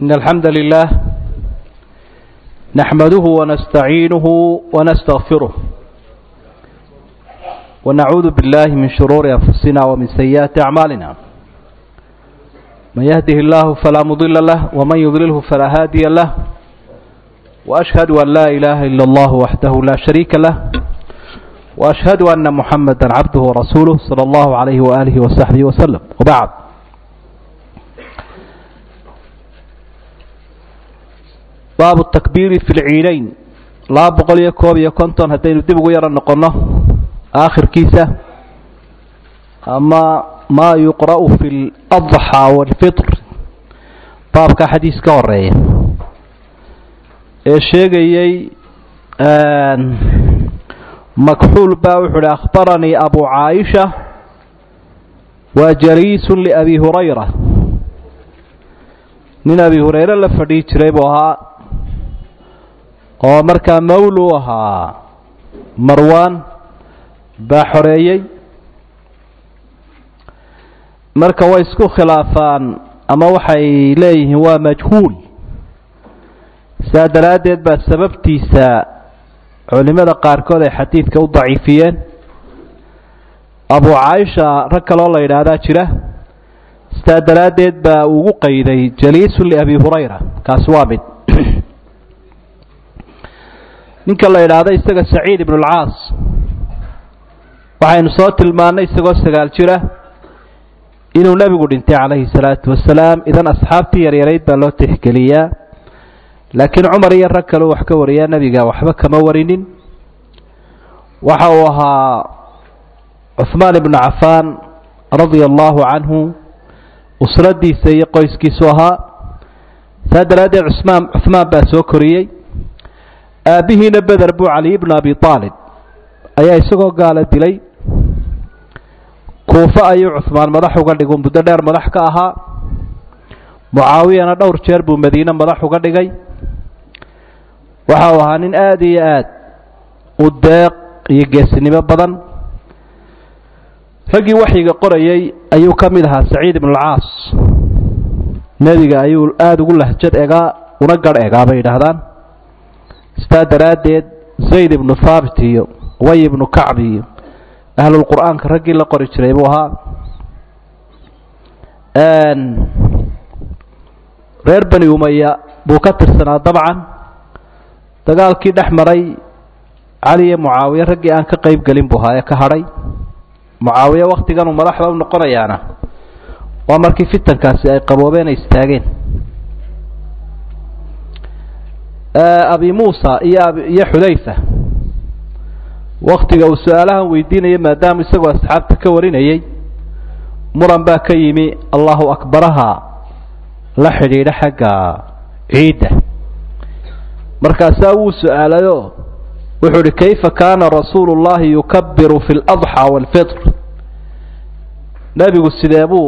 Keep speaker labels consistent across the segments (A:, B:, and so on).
A: إن الحمد لله نحمده ونستعينه ونستغفره ونعوذ بالله من شرور أنفسنا ومن سيئات أعمالنا من يهده الله فلا مضل له ومن يضلله فلا هادي له وأشهد أن لا إله إلا الله وحده لا شريك له وأشهد أن محمدا عبده ورسوله صلى الله عليه وآله وصحبه وسلم وبعد باب التكبير في العينين لا بقول يكوب يكونتون هدين دب يرى نقنه آخر كيسة أما ما يقرأ في الأضحى والفطر باب كحديث كورية الشيء مكحول باوحل أخبرني أبو عائشة وجريس لأبي هريرة nin abi hurayre la fadhii jiray buu ahaa oo markaa mawlu ahaa marwaan baa xoreeyey marka way isku khilaafaan ama waxay leeyihiin waa majhuul saa daraaddeed baa sababtiisa culimada qaarkood ay xadiidka u daciifiyeen abu caaisha rag kaloo la yidhaahdaa jira sidaa daraaddeed baa ugu qayday jaliisun liabi hurayra kaasi waa mid ninka la yidhaahdo isaga saciid ibnu alcaas waxaynu soo tilmaannay isagoo sagaal jira inuu nebigu dhintay calayhi salaatu wasalaam idan asxaabtii yaryarayd baa loo tixgeliyaa laakiin cumar iyo rag kaleu wax ka wariyaa nebiga waxba kama warinin waxa uu ahaa cuhmaan ibnu cafaan radia allahu canhu usradiisa iyo qoyskiisu ahaa saa daraaddeed cusmaan cuhmaan baa soo koriyey aabbihiina beder buu cali ibnu abi aalib ayaa isagoo gaala dilay kuufo ayuu cuhmaan madax uga dhigu muddo dheer madax ka ahaa mucaawiyana dhowr jeer buu madiine madax uga dhigay waxa uu ahaa nin aada iyo aad u deeq iyo geesinimo badan raggii waxyiga qorayay ayuu ka mid ahaa saciid ibnu alcaas nebiga ayuu aada ugu lahjad egaa una garh egaa bay yidhaahdaan sidaa daraaddeed zayd ibnu thaabit iyo way ibnu kacbi iyo ahlulqur'aanka raggii la qori jiray buu ahaa reer bani umaya buu ka tirsanaa dabcan dagaalkii dhex maray cali iyo mucaawiye raggii aan ka qayb gelin buu ahaa ee ka hadhay mucaawiye wakhtiganuu madaxda u noqonayaana waa markii fitankaasi ay qaboobeen ay istaageen abi muusa iyo iyo xudayfa waktiga uu su-aalahan weydiinaya maadaama isagoo asxaabta ka warinayay muran baa ka yimi allahu akbaraha la xidhiidha xagga ciidda markaasaa wuu su-aalayo wuxuu uhi kayfa kaana rasuulu llahi yukabiru fi ladxى wاlfitr nebigu sidee buu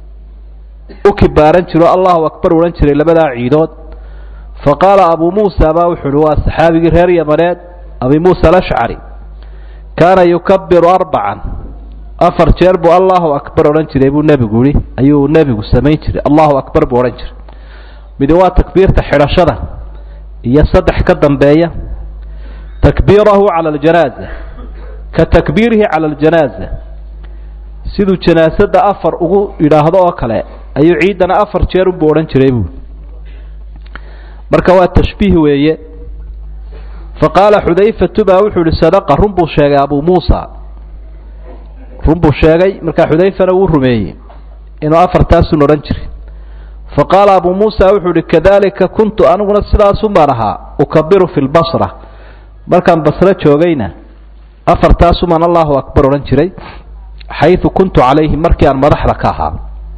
A: u kibaaran jiro allahu akbar odhan jiray labadaa ciidood faqaala abu muusa baa wuxuu uhi waa saxaabigii reer yamaneed abi muusa alashcari kaana yukabiru arbacan afar jeer buu allahu akbar odhan jiray buu nebigu yihi ayuu nebigu samayn jiray allahu akbar buu odhan jiray midi waa takbiirta xidhashada iyo saddex ka dambeeya takbiirahu cala aljanaaza ka takbiirihi cala aljanaaza siduu janaasada afar ugu yidhaahdo oo kale ayuu ciiddana afar jeer unbuu odhan jiray buu marka waa tashbiih weeye faqaala xudayfatu baa wuxuu ihi sadaqa run buu sheegay abuu muusa run buu sheegay markaa xudayfana wuu rumeeyey inuu afartaasun odhan jiray faqaala abuu muusa wuxuu ihi kadalika kuntu aniguna sidaasun baan ahaa ukabiru fi lbasra markaan basro joogayna afartaasumaan allahu akbar odhan jiray xayثu kuntu calayhi markii aan madaxda ka ahaa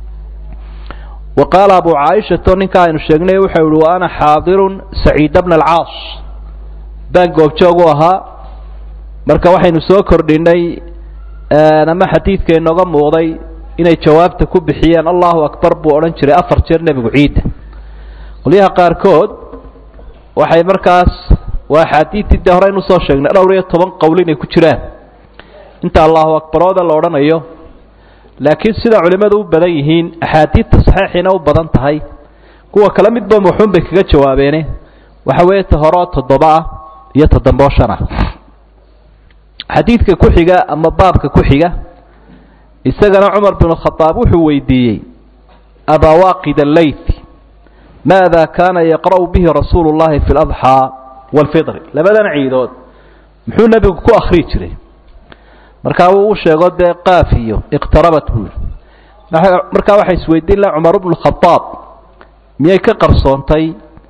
A: wa qaala abu caaishato ninka aynu sheegnay waxa ihi wa ana xaadirun saciida bna alcaas baan goobjoog u ahaa marka waxaynu soo kordhinay ama xadiidka inooga muuqday inay jawaabta ku bixiyeen allahu akbar buu odhan jiray afar jeer nebigu ciidda qolyaha qaarkood waxay markaas waa axaadiidtii dee horeynu usoo sheegnay dhowr iyo toban qowl inay ku jiraan inta allahu akbarooda la odhanayo laakiin sida culimmadu u badan yihiin axaadiidta saxiixiina u badan tahay kuwa kale midba wuxuun bay kaga jawaabeene waxa weeye ta horeo toddoba ah iyo ta damboo shan ah xadiidka ku xiga ama baabka ku xiga isagana cumar binu khadaab wuxuu weydiiyey abawaaqid alleyt maada kaana yaqra'u bihi rasuulu llahi fi ladxaa waalfidri labadan ciidood muxuu nebigu ku akhrii jiray markaa wuu u sheego dee qaaf iyo iqtarabat buu yihi markaa waxay isweydiin laha cumar bnu khadaab miyay ka qarsoontay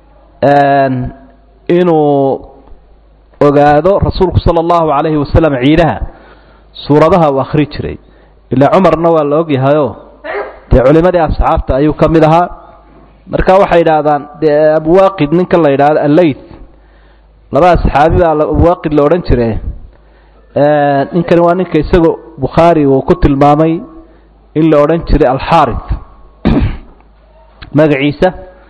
A: inuu ogaado rasuulku sala allahu calayhi wasalam ciidaha suuradaha uu akhri jiray ilaa cumarna waa la ogyahayoo dee culimadii asxaabta ayuu ka mid ahaa marka waxay idhaahdaan dee abwaaqid ninkan la yidhaahdo alleyt laba asxaabi baa abwaaqid la odhan jire ninkani waa ninka isagoo bukhaari uu ku tilmaamay in la odhan jiray alxaarith magaciisa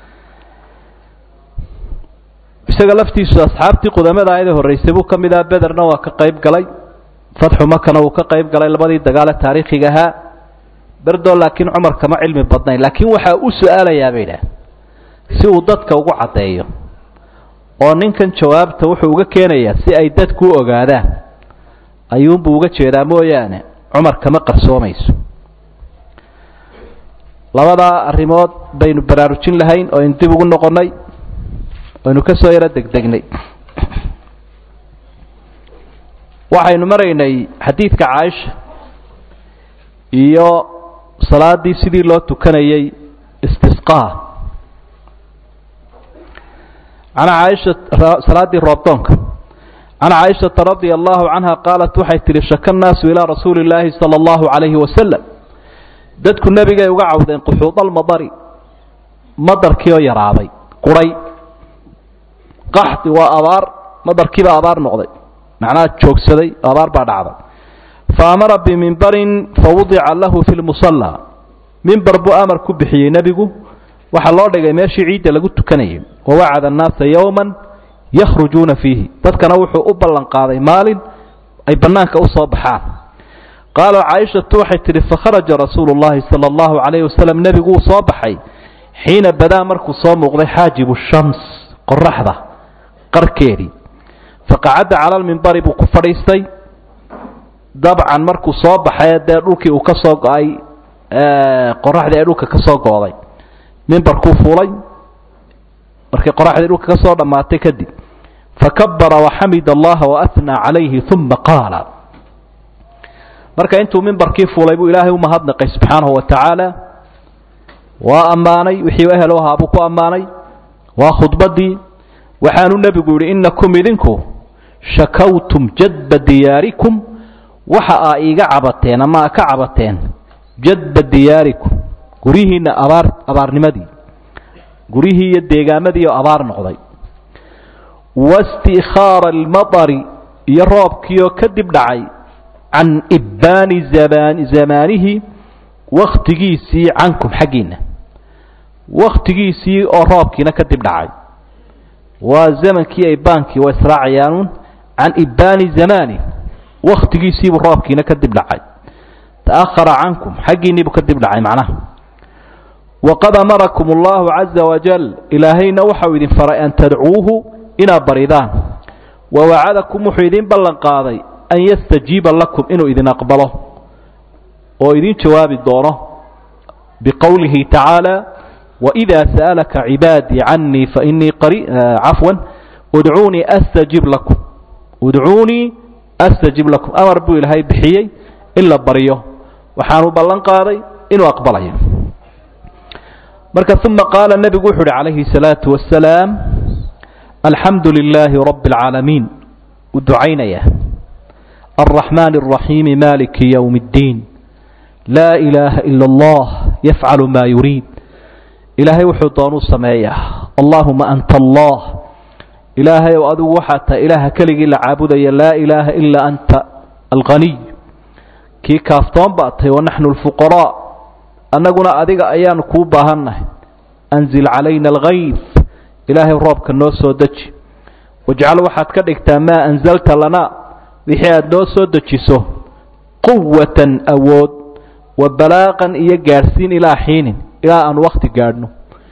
A: isaga laftiisu asxaabtii qudamada ayada horreysay buu ka mid aha bederna waa ka qayb galay fatxu makana wuu ka qayb galay labadii dagaale taariikhiga ahaa berdoo laakiin cumar kama cilmi badnayn laakiin waxaa u su-aalayaa bay idhaah si uu dadka ugu caddeeyo oo ninkan jawaabta wuxuu uga keenayaa si ay dadku u ogaadaan ayuunbuu uga jeedaa mooyaane cumar kama qarsoomayso labadaa arrimood baynu baraarujin lahayn oo aynu dib ugu noqonnay aynu ka soo yaro degdegnay waxaynu maraynay xadiidka caaisha iyo salaaddii sidii loo tukanayay istisqaa can caaisha salaaddii roobdoonka can caaishata radia allahu canha qaalat waxay tihi shaka nnaasu ilaa rasuuli illaahi sala allahu calayhi wasalam dadku nebigay uga cawdeen quxuudalmadari madarkii oo yaraaday quray qaxdi waa abaar madarkiibaa abaar noqday macnaha joogsaday abaar baa dhacday fa amara bimimbarin fawudica lahu fi lmusallaa mimbar buu amar ku bixiyey nebigu waxaa loo dhigay meeshii ciidda lagu tukanayay wawacada annaasa yowman yakhrujuuna fiihi dadkana wuxuu u ballan qaaday maalin ay bannaanka u soo baxaan qaala caaishatu waxay tidhi fakharaja rasuulu llahi sala allahu calayhi wasalam nebigu wuu soo baxay xiina badaa markuu soo muuqday xaajibu shams qoraxda qarkeedii faqacadda cala lmimbari buu ku fadhiistay dabcan markuu soo baxay dee dhulkii uu ka soo go-ay qoraxdii ay dhulka ka soo go-day mimbarkuu fuulay markay qoraxdii dhulka ka soo dhammaatay kadib fakabara waxamid allaha waathnaa calayhi uma qaala marka intuu mimbarkii fuulay buu ilaahay u mahadnaqay subxaanahu wa tacaala waa ammaanay wixii ehel u ahaa buu ku ammaanay waa khudbaddii waxaanu nebigu yidhi innakum idinku shakawtum jadba diyaarikum waxa aa iiga cabateen ama aa ka cabateen jadba diyaarikum guryihiinna abaar abaarnimadii guryihii iyo deegaamadii oo abaar noqday waistikhaara almadari iyo roobkiioo kadib dhacay can ibbaani zamaan zamaanihi wakhtigiisii cankum xaggiinna wakhtigiisii oo roobkiina kadib dhacay waa zamankii ibaankii waa israacayaanuun can ibbaani zamaani wakhtigiisiibuu roobkiina kadib dhacay ta'ahara cankum xaggiinniibuu kadib dhacay macnaha waqad amarakum allahu caza wajal ilaahayna waxau idin faray an tadcuuhu inaad baridaan wa wacadakum wuxuu idin ballan qaaday an yastajiiba lakum inuu idin aqbalo oo idin jawaabi doono biqowlihi tacaala wإida sa'alaka cibaadii canii fainii cafwan udcuunii astajib lakum udcuunii astajib lakum amar buu ilaahay bixiyey in la baryo waxaanu ballan qaaday inuu aqbalayo marka uma qaala nebigu wuxu uhi calayhi الsalaaةu wasalaam alxamdu lilaahi rabi اlcaalamiin u ducaynaya الraxmaan الraxiimi maliki ywm اddiin laa ilaaha ila اllah yafcalu ma yuriid ilaahay wuxuu doonuu sameeyaa allaahuma anta allah ilaahay ow adigu waxaa tahay ilaaha keligii la caabudaya laa ilaaha ilaa anta alqaniy kii kaaftoon baa tahay wanaxnu lfuqaraa annaguna adiga ayaanu kuu baahannahay anzil calayna algayf ilaahay roobka noo soo deji wajcal waxaad ka dhigtaa maa anzalta lanaa wixii aad noo soo dejiso quwatan awood wa balaaqan iyo gaadhsiin ilaa xiinin ilaa aan wakti gaadhno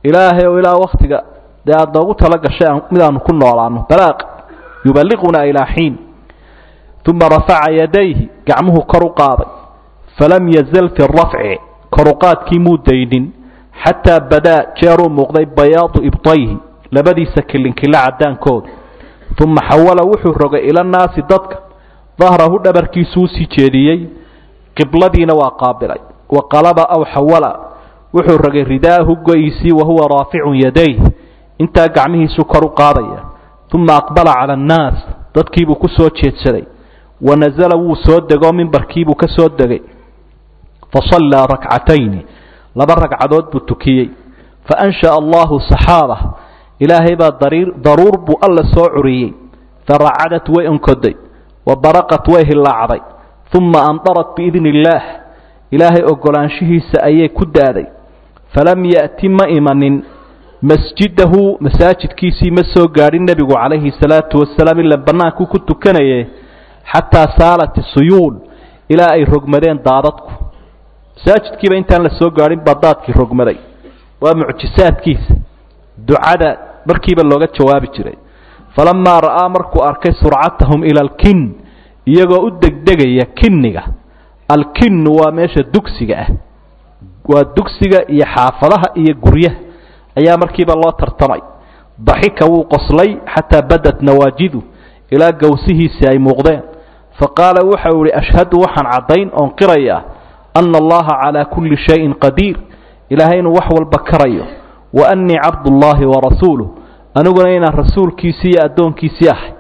A: ilaahay oo ilaa waktiga dee aada noogu tala gashay midaanu ku noolaano balaaq yuballiqunaa ilaa xiin uma rafaca yadayhi gacmuhu kor u qaaday falam yazal fi rafci koruqaadkii muu daynin xataa badaa jeeruu muuqday bayaadu ibtayhi labadiisa kilinkila cadaankooda uma xawala wuxuu rogay ila nnaasi dadka dahrahu dhabarkiisuu sii jeediyey qibladiina waa qaabilay wa qalaba aw xawala wuxuu rogay ridaahu go-iisii wahuwa raaficun yadayh intaa gacmihiisu kor u qaadaya uma aqbala cala annaas dadkiibuu ku soo jeedsaday wa nasala wuu soo degoo mimbarkiibuu ka soo degay fasallaa rakcatayni laba ragcadood buu tukiyey faansha'a allahu saxaaba ilaahay baa daruur buu alla soo curiyey faracadat way onkoday wa baraqat way hillaacday uma andarat biidni illaah ilaahay ogolaanshihiisa ayay ku daaday falam ya'ti ma imanin masjidahu masaajidkiisii ma soo gaadhin nebigu calayhi salaatu wasalaam ila bannaankuu ku tukanaye xataa saalat isuyuul ilaa ay rogmadeen daadadku masaajidkiiba intaan la soo gaadhin baa daadkii rogmaday waa mucjisaadkiisa ducada markiiba looga jawaabi jiray falamaa ra'aa markuu arkay surcatahum ila alkin iyagoo u degdegaya kinniga alkinnu waa meesha dugsiga ah waa dugsiga iyo xaafadaha iyo guryaha ayaa markiiba loo tartamay daxika wuu qoslay xataa badat nawaajidu ilaa gowsihiisii ay muuqdeen faqaala waxau ihi ashhadu waxaan caddayn oon qirayaa ana allaha calaa kulli shayin qadiir ilaahay inuu wax walba karayo wa annii cabdullaahi wa rasuuluh aniguna inaan rasuulkiisii iyo addoonkiisii ahay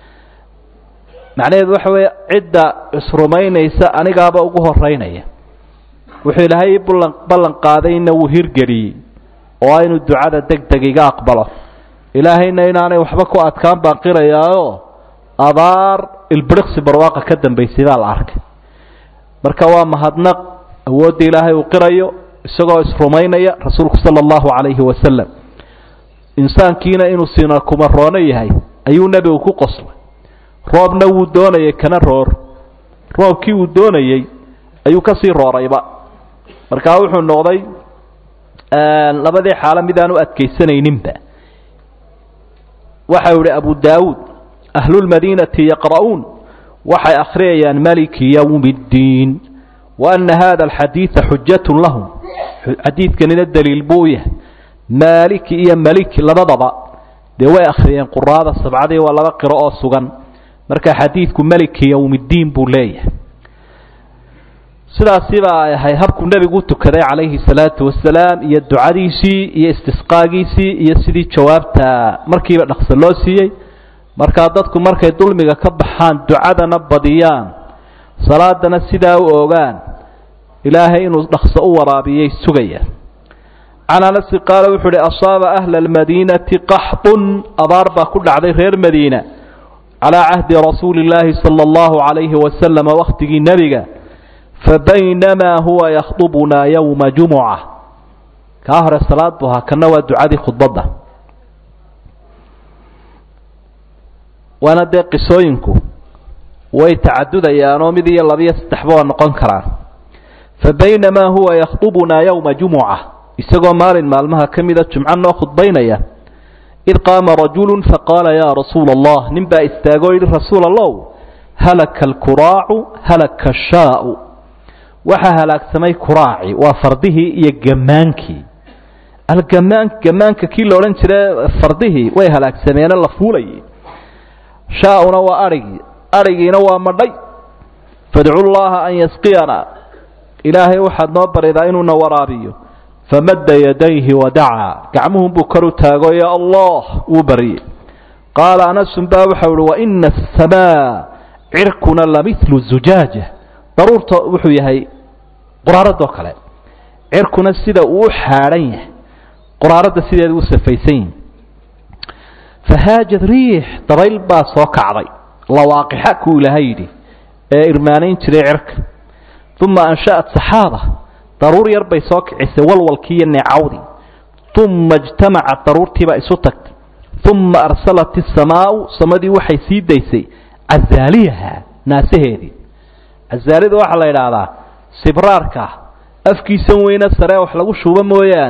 A: macnaheedu waxa weeye cidda isrumaynaysa anigaaba ugu horeynaya wuxuu ilaahay ii ballan qaadayna wuu hirgeliyey oo a inuu ducada deg deg iga aqbalo ilaahayna inaanay waxba ku adkaan baan qirayaao abaar ilbiriqsi barwaaqa ka dambaysay baa la arkay marka waa mahadnaq awoodda ilaahay uu qirayo isagoo isrumaynaya rasuulku sala allahu calayhi wasalam insaankiina inuu sina kumaroono yahay ayuu nebigu ku qoslay roobna wuu doonayay kana roor roobkii uu doonayey ayuu kasii roorayba markaa wuxuu noqday labadii xaalo midaan u adkaysanayninba waxau ihi abu daawuud ahlulmadiinati yaqra'uun waxay akhriyayaan maliki yowmi اddiin wa ana hada alxadiida xujatun lahum xadiidkanina daliil buu u yahay maaliki iyo maliki labadaba dee way akhriyeen quraada sabcadii waa laba qiro oo sugan marka xadiidku maliki yowmi اddiin buu leeyahay sidaasiba ay ahay habkuu nebigu u tukaday calayhi salaatu wasalaam iyo ducadiisii iyo istisqaagiisii iyo sidii jawaabta markiiba dhaqso loo siiyey markaa dadku markay dulmiga ka baxaan ducadana badiyaan salaadana sidaa u ogaan ilaahay inuu dhaqso u waraabiyey sugayaan can anasi qaala wuxuu uhi asaaba ahla almadiinati qaxdun abaar baa ku dhacday reer madiina calaa cahdi rasuuli illaahi sala allahu calayhi wasalama wakhtigii nebiga fabaynamaa huwa yakhdubunaa yowma jumuca kaa hore salaad buu ahaa kana waa ducadii khudbadda waana dee qisooyinku way tacadudayaanoo mid iyo labiyo saddexba waa noqon karaan fabaynamaa huwa yakhdubunaa yowma jumuca isagoo maalin maalmaha ka mida jumco noo khudbaynaya id qaama rajulu faqaala yaa rasuula allah nin baa istaagoo yidhi rasuul allow halaka alkuraacu halaka ashaau waxaa halaagsamay kuraaci waa fardihii iyo gamaankii algamaan gamaanka kii la odhan jira fardihii way halaagsameene la fuulayay shaauna waa adhigii adhigiina waa madhay fadcu llaha an yasqiyana ilaahay waxaad noo baridaa inuuna waraabiyo famadda yadayhi wadacaa gacmuhunbuu kor u taago ya allah wuu baryey qaala anasun baa waxau uhi waina asamaa cirkuna lamilu zujaaja daruurta wuxuu yahay quraaradoo kale cirkuna sida uu u xaadhan yahay quraaradda sideeda u safaysan yihin fahaajad riix dabayl baa soo kacday lawaaqixa kuu ilaahay yidhi ee irmaanayn jiray cirka uma ansha'at saxaaba daruur yar bay soo kicisay walwalkii iyo neecawdii uma ijtamacat daruurtiibaa isu tagtay uma arsalat isamaau samadii waxay sii daysay cazaaliyaha naasaheedii cazaalida waxaa la idhaahdaa sibraarka afkiisan weyne saree wax lagu shubo mooyaane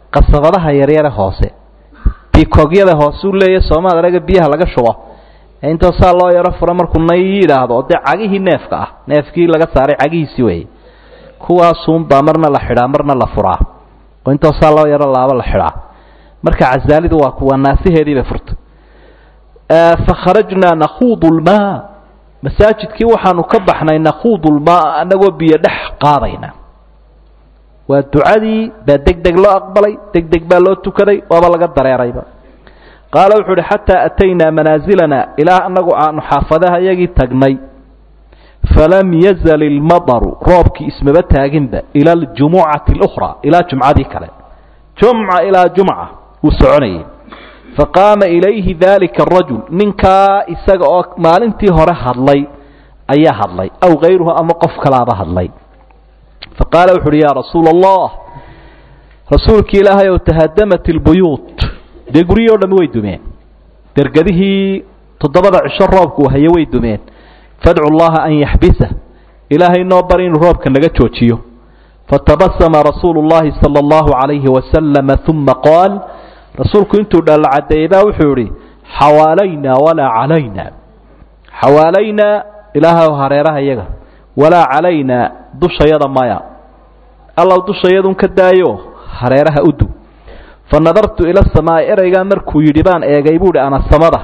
A: qasabadaha yaryare hoose bikogyada hoose u leeya soomaad araga biyaha laga shubo ee intoo saa loo yaro furo markuu nay yidhaahdo dee cagihii neefka ah neefkii laga saaray cagihiisii weeye kuwaasuunbaa marna la xidhaa marna la furaa oo intoo saa loo yaro laabo la xidhaa marka casaalidu waa kuwa naasiheedii bay furtay fakharajnaa nakhuudu lmaa masaajidkii waxaanu ka baxnay nakhuudu lmaa anagoo biyo dhex qaadayna waa ducadii baa deg deg loo aqbalay deg deg baa loo tukaday waaba laga dareerayba qaala wuxuu uhi xataa ataynaa manaasilana ilaa anagu aanu xaafadaha yagii tagnay falam yazal ilmadaru roobkii ismaba taaginba ila aljumucati اlukhraa ilaa jumcadii kale jumca ilaa jumca wuu soconayay faqaama ilayhi dalika arajul ninkaa isaga oo maalintii hore hadlay ayaa hadlay aw kayruhu ama qof kalaaba hadlay faqaala wuxu uhi yaa rasuula allah rasuulkii ilaahay ow tahadamat ilbuyuut dee guryihii o dhami way dumeen dergadihii toddobada cisho roobku uu haye way dumeen fadcu llaha an yaxbisa ilaahay noo bari inuu roobka naga joojiyo fatabasama rasuulu llahi sala allahu calayhi wasalama uma qaal rasuulku intuu dhalla caddeeyey baa wuxuu idhi xawaalaynaa walaa calaynaa xawaalaynaa ilaahay hareeraha iyaga walaa calaynaa dushayada maya allaw dushayadun ka daayo hareeraha u dug fa nadartu ila asamaa'i ereygaa markuu yidhi baan eegay buuhi ana samada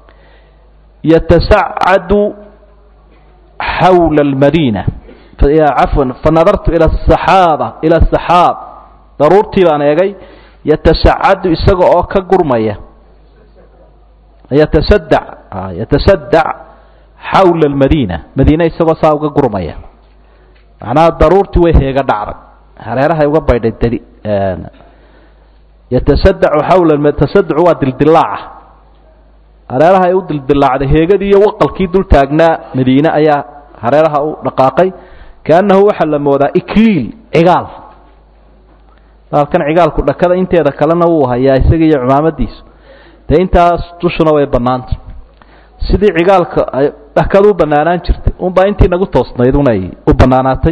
A: yatasacadu xawla almadiina cafwan fa nadartu ila asaxaaba ila asaxaab daruurtii baan eegay yatasacadu isaga oo ka gurmaya yatasadac yatasadac xawla almadiina madiine isagoo saa uga gurmaya macnaha daruurtii way heega dhacday hareerahay uga baydhay dadi yatasadacu xawla tasaducu waa dildilaaca hareerahay u dildilaacday heegadii iyo waqalkii dul taagnaa madiine ayaa hareeraha u dhaqaaqay kaannahu waxaa la moodaa ikliil cigaal baalkan cigaalku dhakada inteeda kalena wuu hayaa isaga iyo cumaamadiisu dee intaas dushuna way bannaanta sidii cigaalka ay dhakadu u bannaanaan jirtay unbaa intii nagu toosnayd unay u bannaanaatay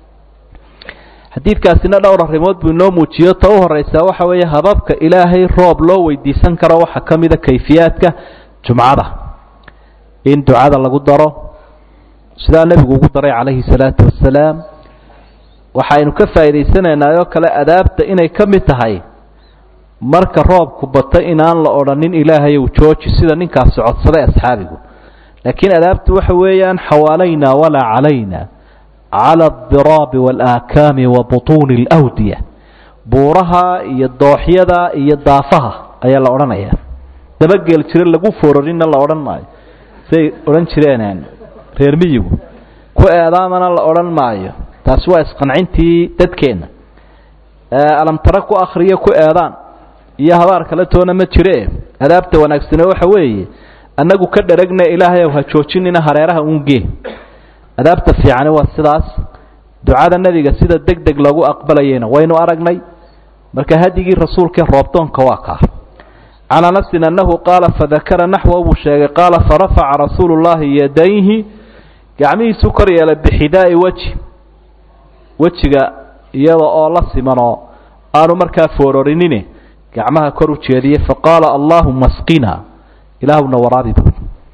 A: xadiidkaasina dhowr arrimood buu inoo muujiyo ta u horeysaa waxa weeye hababka ilaahay roob loo weydiisan karo waxaa ka mida kayfiyaadka jumcada in ducada lagu daro sidaa nebigu ugu daray calayhi salaatu wasalaam waxaynu ka faa'idaysanaynaa oo kale adaabta inay ka mid tahay marka roobku bato inaan la odhanin ilaahay uu jooji sida ninkaasi codsaday asxaabigu laakiin adaabtu waxa weeyaan xawaalaynaa walaa calayna cala aldiraabi waalaakaami wa butuuni alawdiya buuraha iyo dooxyada iyo daafaha ayaa la odhanaya dabageel jiro lagu foorarina la odhan maayo say odhan jireen reer miyigu ku eedaamana la odhan maayo taasi waa isqancintii dadkeenna alamtare ku akhriyo ku eedaan iyo habaar kale toona ma jire adaabta wanaagsane waxa weeye annagu ka dheragna ilaahay ow ha joojinina hareeraha uungee adaabta fiicani waa sidaas ducada nebiga sida deg deg loogu aqbalayayna waynu aragnay marka hadigii rasuulkae roobdoonka waa kaa can anasin annahu qaala fadakara naxwa buu sheegay qaala farafaca rasuulu llaahi yadayhi gacmihiisu kor yeelay bixidaa'i weji wejiga iyada oo la simanoo aanu markaa foororinine gacmaha kor u jeediyey faqaala allaahuma asqina ilaahuna waraabi buu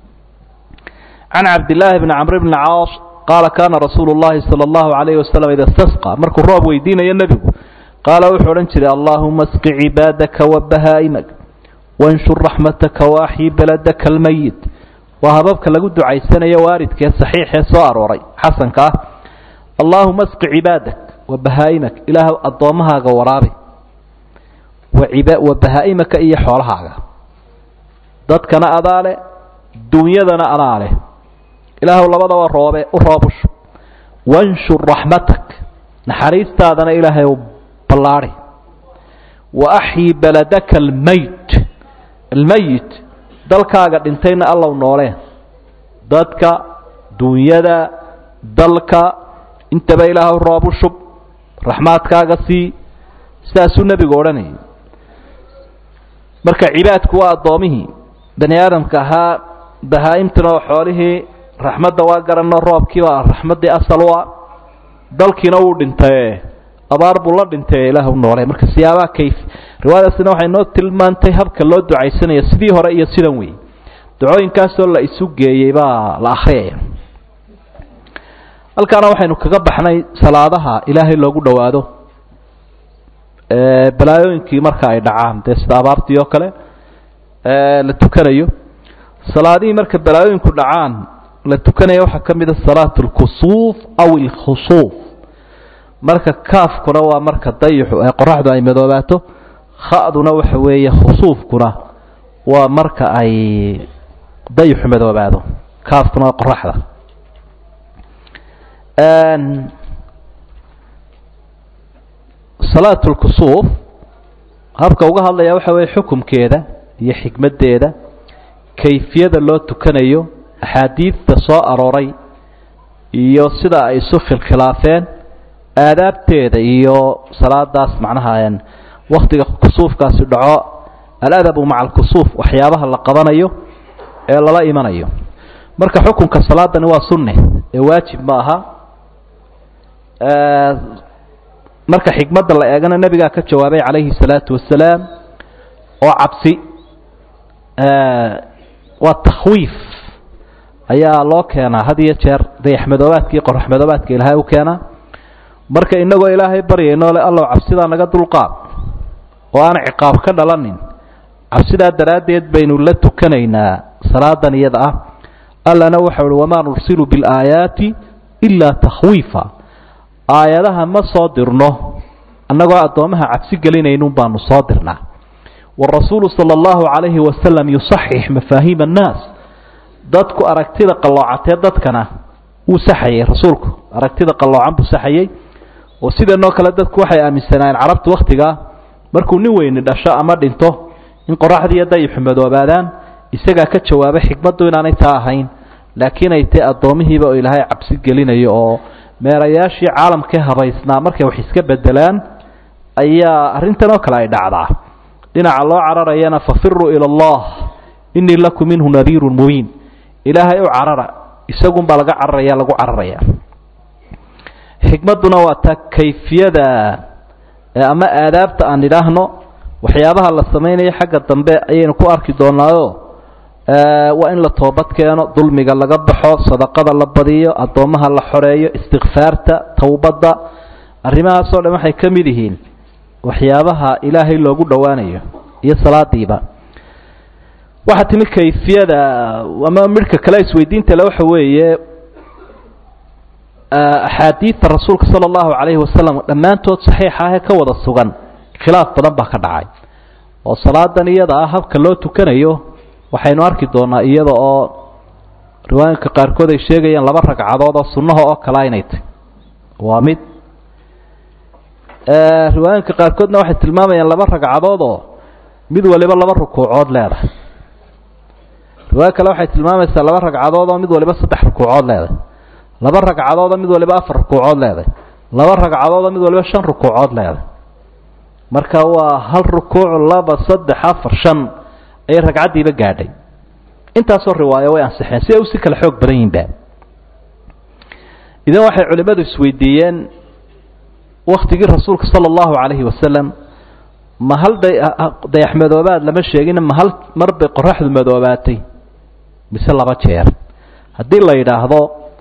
A: can cabdillaahi bni camr bni caas qaala kaana rasuulu llahi sala allahu calayhi wasalam ida istasqa markuu roob weydiinayo nebigu qaala wuxuu odhan jiray allaahuma asqi cibaadaka wa bahaa'imak wanshur raxmataka waaxyi beladaka almayit waa hababka lagu ducaysanayo waaridkee saxiixee soo arooray xasanka ah allaahuma asqi cibaadak wa bahaa'imak ilaah addoommahaaga waraabi wa bahaa'imaka iyo xoolahaaga dadkana adaa leh duunyadana adaa leh ilaahw labadaba roobe u roobushu wanshur raxmatak naxariistaadana ilaahay u ballaadi wa axyi beladaka almayt almayit dalkaaga dhintayna allow nooleen dadka duunyada dalka intaba ilaahu roob u shub raxmaadkaaga sii sidaasuu nebigu odhanayay marka cibaadku waa addoomihii bani aadamka ahaa bahaa-imtuna oo xoolihii raxmadda waa garanno roobkii baa raxmaddii asal u ah dalkiina wuu dhintaye abaar buu la dhintay ilaah u noolay marka siyaabaha kayf riwaayadaasina waxay noo tilmaantay habka loo ducaysanayo sidii hore iyo sidan wey ducooyinkaasoo la isu geeyey baa la akhriyaya halkaana waxaynu kaga baxnay salaadaha ilaahay loogu dhowaado balaayooyinkii marka ay dhacaan dee sida abaartii oo kale la tukanayo salaadihii marka balaayooyinku dhacaan la tukanaya waxaa ka mid a salaat اlkusuuf aw اlkhusuuf marka kaafkuna waa marka dayixu ee qoraxdu ay madoobaato khaduna waxa weeye khusuufkuna waa marka ay dayixu madoobaado kaafkuna waa qoraxda salaat اlkusuuf habka uga hadlaya waxa weeye xukumkeeda iyo xikmaddeeda kayfiyada loo tukanayo axaadiidta soo arooray iyo sida ay isu khilkhilaafeen aadaabteeda iyo salaadaas macnaha waktiga kusuufkaasi dhaco aladabu maca alkusuuf waxyaabaha la qabanayo ee lala imanayo marka xukunka salaadani waa sunne ee waajib ma aha marka xikmadda la eegana nebigaa ka jawaabay calayhi salaatu wasalaam oo cabsi waa takhwiif ayaa loo keenaa had iyo jeer dayaxmadoobaadka iyo qoraxmadoobaadka ilaahay u keenaa marka inagoo ilaahay baryayno le allow cabsidaa naga dulqaad oo aan ciqaab ka dhalanin cabsidaa daraaddeed baynu la tukanaynaa salaadan iyada ah allana waxau uhi wamaa nursilu bilaayaati ilaa takhwiifa aayadaha ma soo dirno annagoo addoommaha cabsi gelinaynun baanu soo dirnaa warasuulu sala allahu calayhi wasalam yusaxix mafaahiima annaas dadku aragtida qalloocatee dadkana wuu saxayay rasuulku aragtida qalloocan buu saxayey oo sidanoo kale dadku waxay aaminsanaayeen carabtu wakhtigaa markuu nin weyni dhasho ama dhinto in qoraxdiiyo dayixu madoobaadaan isagaa ka jawaabay xikmaddu inaanay taa ahayn laakiin ay tae addoomihiiba oo ilaahay cabsi gelinayo oo meerayaashii caalamkee habaysnaa markay wax iska bedelaan ayaa arrintan oo kale ay dhacdaa dhinaca loo cararayana fafiruu ila allah inii lakum minhu nadiirun mubiin ilaahay u carara isagunbaa laga cararaya lagu cararaya xikmadduna waa taa kayfiyada ama aadaabta aan idhaahno waxyaabaha la samaynayo xagga dambe ayaynu ku arki doonaayo waa in la toobad keeno dulmiga laga baxo sadaqada la badiyo addoommaha la xoreeyo istikfaarta towbadda arrimahaasoo dhan waxay ka mid yihiin waxyaabaha ilaahay loogu dhowaanayo iyo salaadiiba waxaa timi kayfiyada ama midhka kale isweydiinta le waxa weeye axaadiidta rasuulka sala allahu calayhi wasalam dhammaantood saxiixa ahee ka wada sugan khilaaf badan baa ka dhacay oo salaadan iyada ah habka loo tukanayo waxaynu arki doonaa iyada oo riwaayinka qaarkood ay sheegayaan laba ragcadood oo sunnaha oo kale inay tahy waa mid riwaayinka qaarkoodna waxay tilmaamayaan laba ragcadood oo mid waliba laba rukuucood leedahay riwaayo kale waxay tilmaamaysaa laba ragcadood oo mid waliba saddex rukuucood leedahay laba ragcadood oo mid waliba afar rukuucood leedahay laba ragcadood oo mid waliba shan rukuucood leedahay marka waa hal rukuuc laba saddex afar shan ayay ragcaddiiba gaadhay intaasoo riwaayo way ansixeen si ay usi kala xoog badan yihinba idan waxay culimmadu isweydiiyeen waktigii rasuulka sala allahu calayhi wasalam ma hal dayax madoobaad lama sheegin ma hal mar bay qoraxdu madoobaatay mise laba jeer haddii la yidhaahdo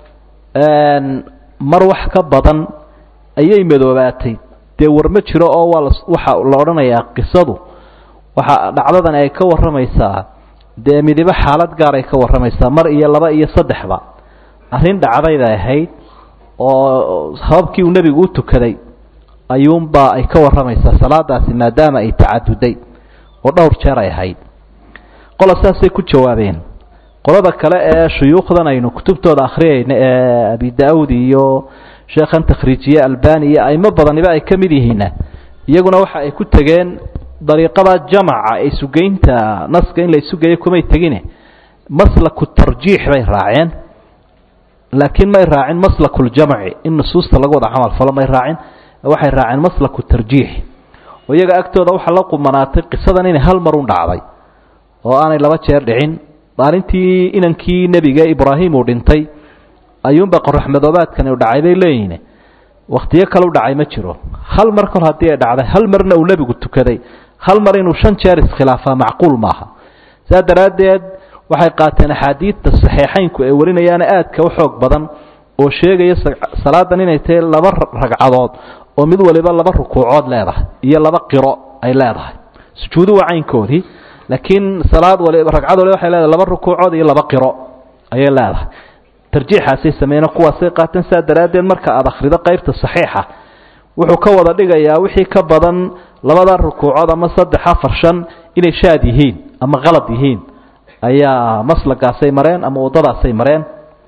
A: mar wax ka badan ayay madoobaatay dee war ma jiro oo waa waxa la odhanayaa qisadu waxa dhacdadan ay ka warramaysaa dee midibo xaalad gaar ay ka warramaysaa mar iyo laba iyo saddexba arrin dhacdayday ahayd oo hababkii uu nebigu u tukaday ayuunbaa ay ka warramaysaa salaadaasi maadaama ay tacaduday oo dhowr jeer ay ahayd qola saasay ku jawaabeen qolada kale ee shuyuukhdan aynu kutubtooda akhriyayna ee abi da-ud iyo sheekhan takhriijiye albani iyo aimo badaniba ay ka mid yihiinna iyaguna waxa ay ku tegeen dariiqada jamaca ee isugeynta naska in la isugeeyo kumay tegine maslaku tarjiix bay raaceen laakiin may raacin maslakuljamci in nusuusta lagu wada camal falo may raacin waxay raaceen maslaku tarjiix oo iyaga agtooda waxaa la qumanaatay qisadan inay hal mar un dhacday oo aanay laba jeer dhicin maalintii inankii nebiga ibraahim uu dhintay ayuunba qorax madoobaadkani u dhacay bay leeyihiin wakhtiyo kale u dhacay ma jiro hal mar kor haddii ay dhacday hal marna uu nebigu tukaday hal mar inuu shan jeer iskhilaafaa macquul maaha saa daraaddeed waxay qaateen axaadiidta saxiixaynku ay warinayaana aadka u xoog badan oo sheegaya salaadan inay tahay laba ragcadood oo mid waliba laba rukuucood leedahay iyo laba qiro ay leedahay sujuudu waa caynkoodii laakiin salaad waliba ragcad waliba waxay leedahay laba rukuucood iyo laba qiro ayay leedahay tarjiixaasay sameeyeen kuwaasay qaateen saa daraaddeed marka aada akhrido qaybta saxiixa wuxuu ka wada dhigayaa wixii ka badan labada rukuucood ama saddex afar shan inay shaad yihiin ama qalad yihiin ayaa maslagaasay mareen ama waddadaasay mareen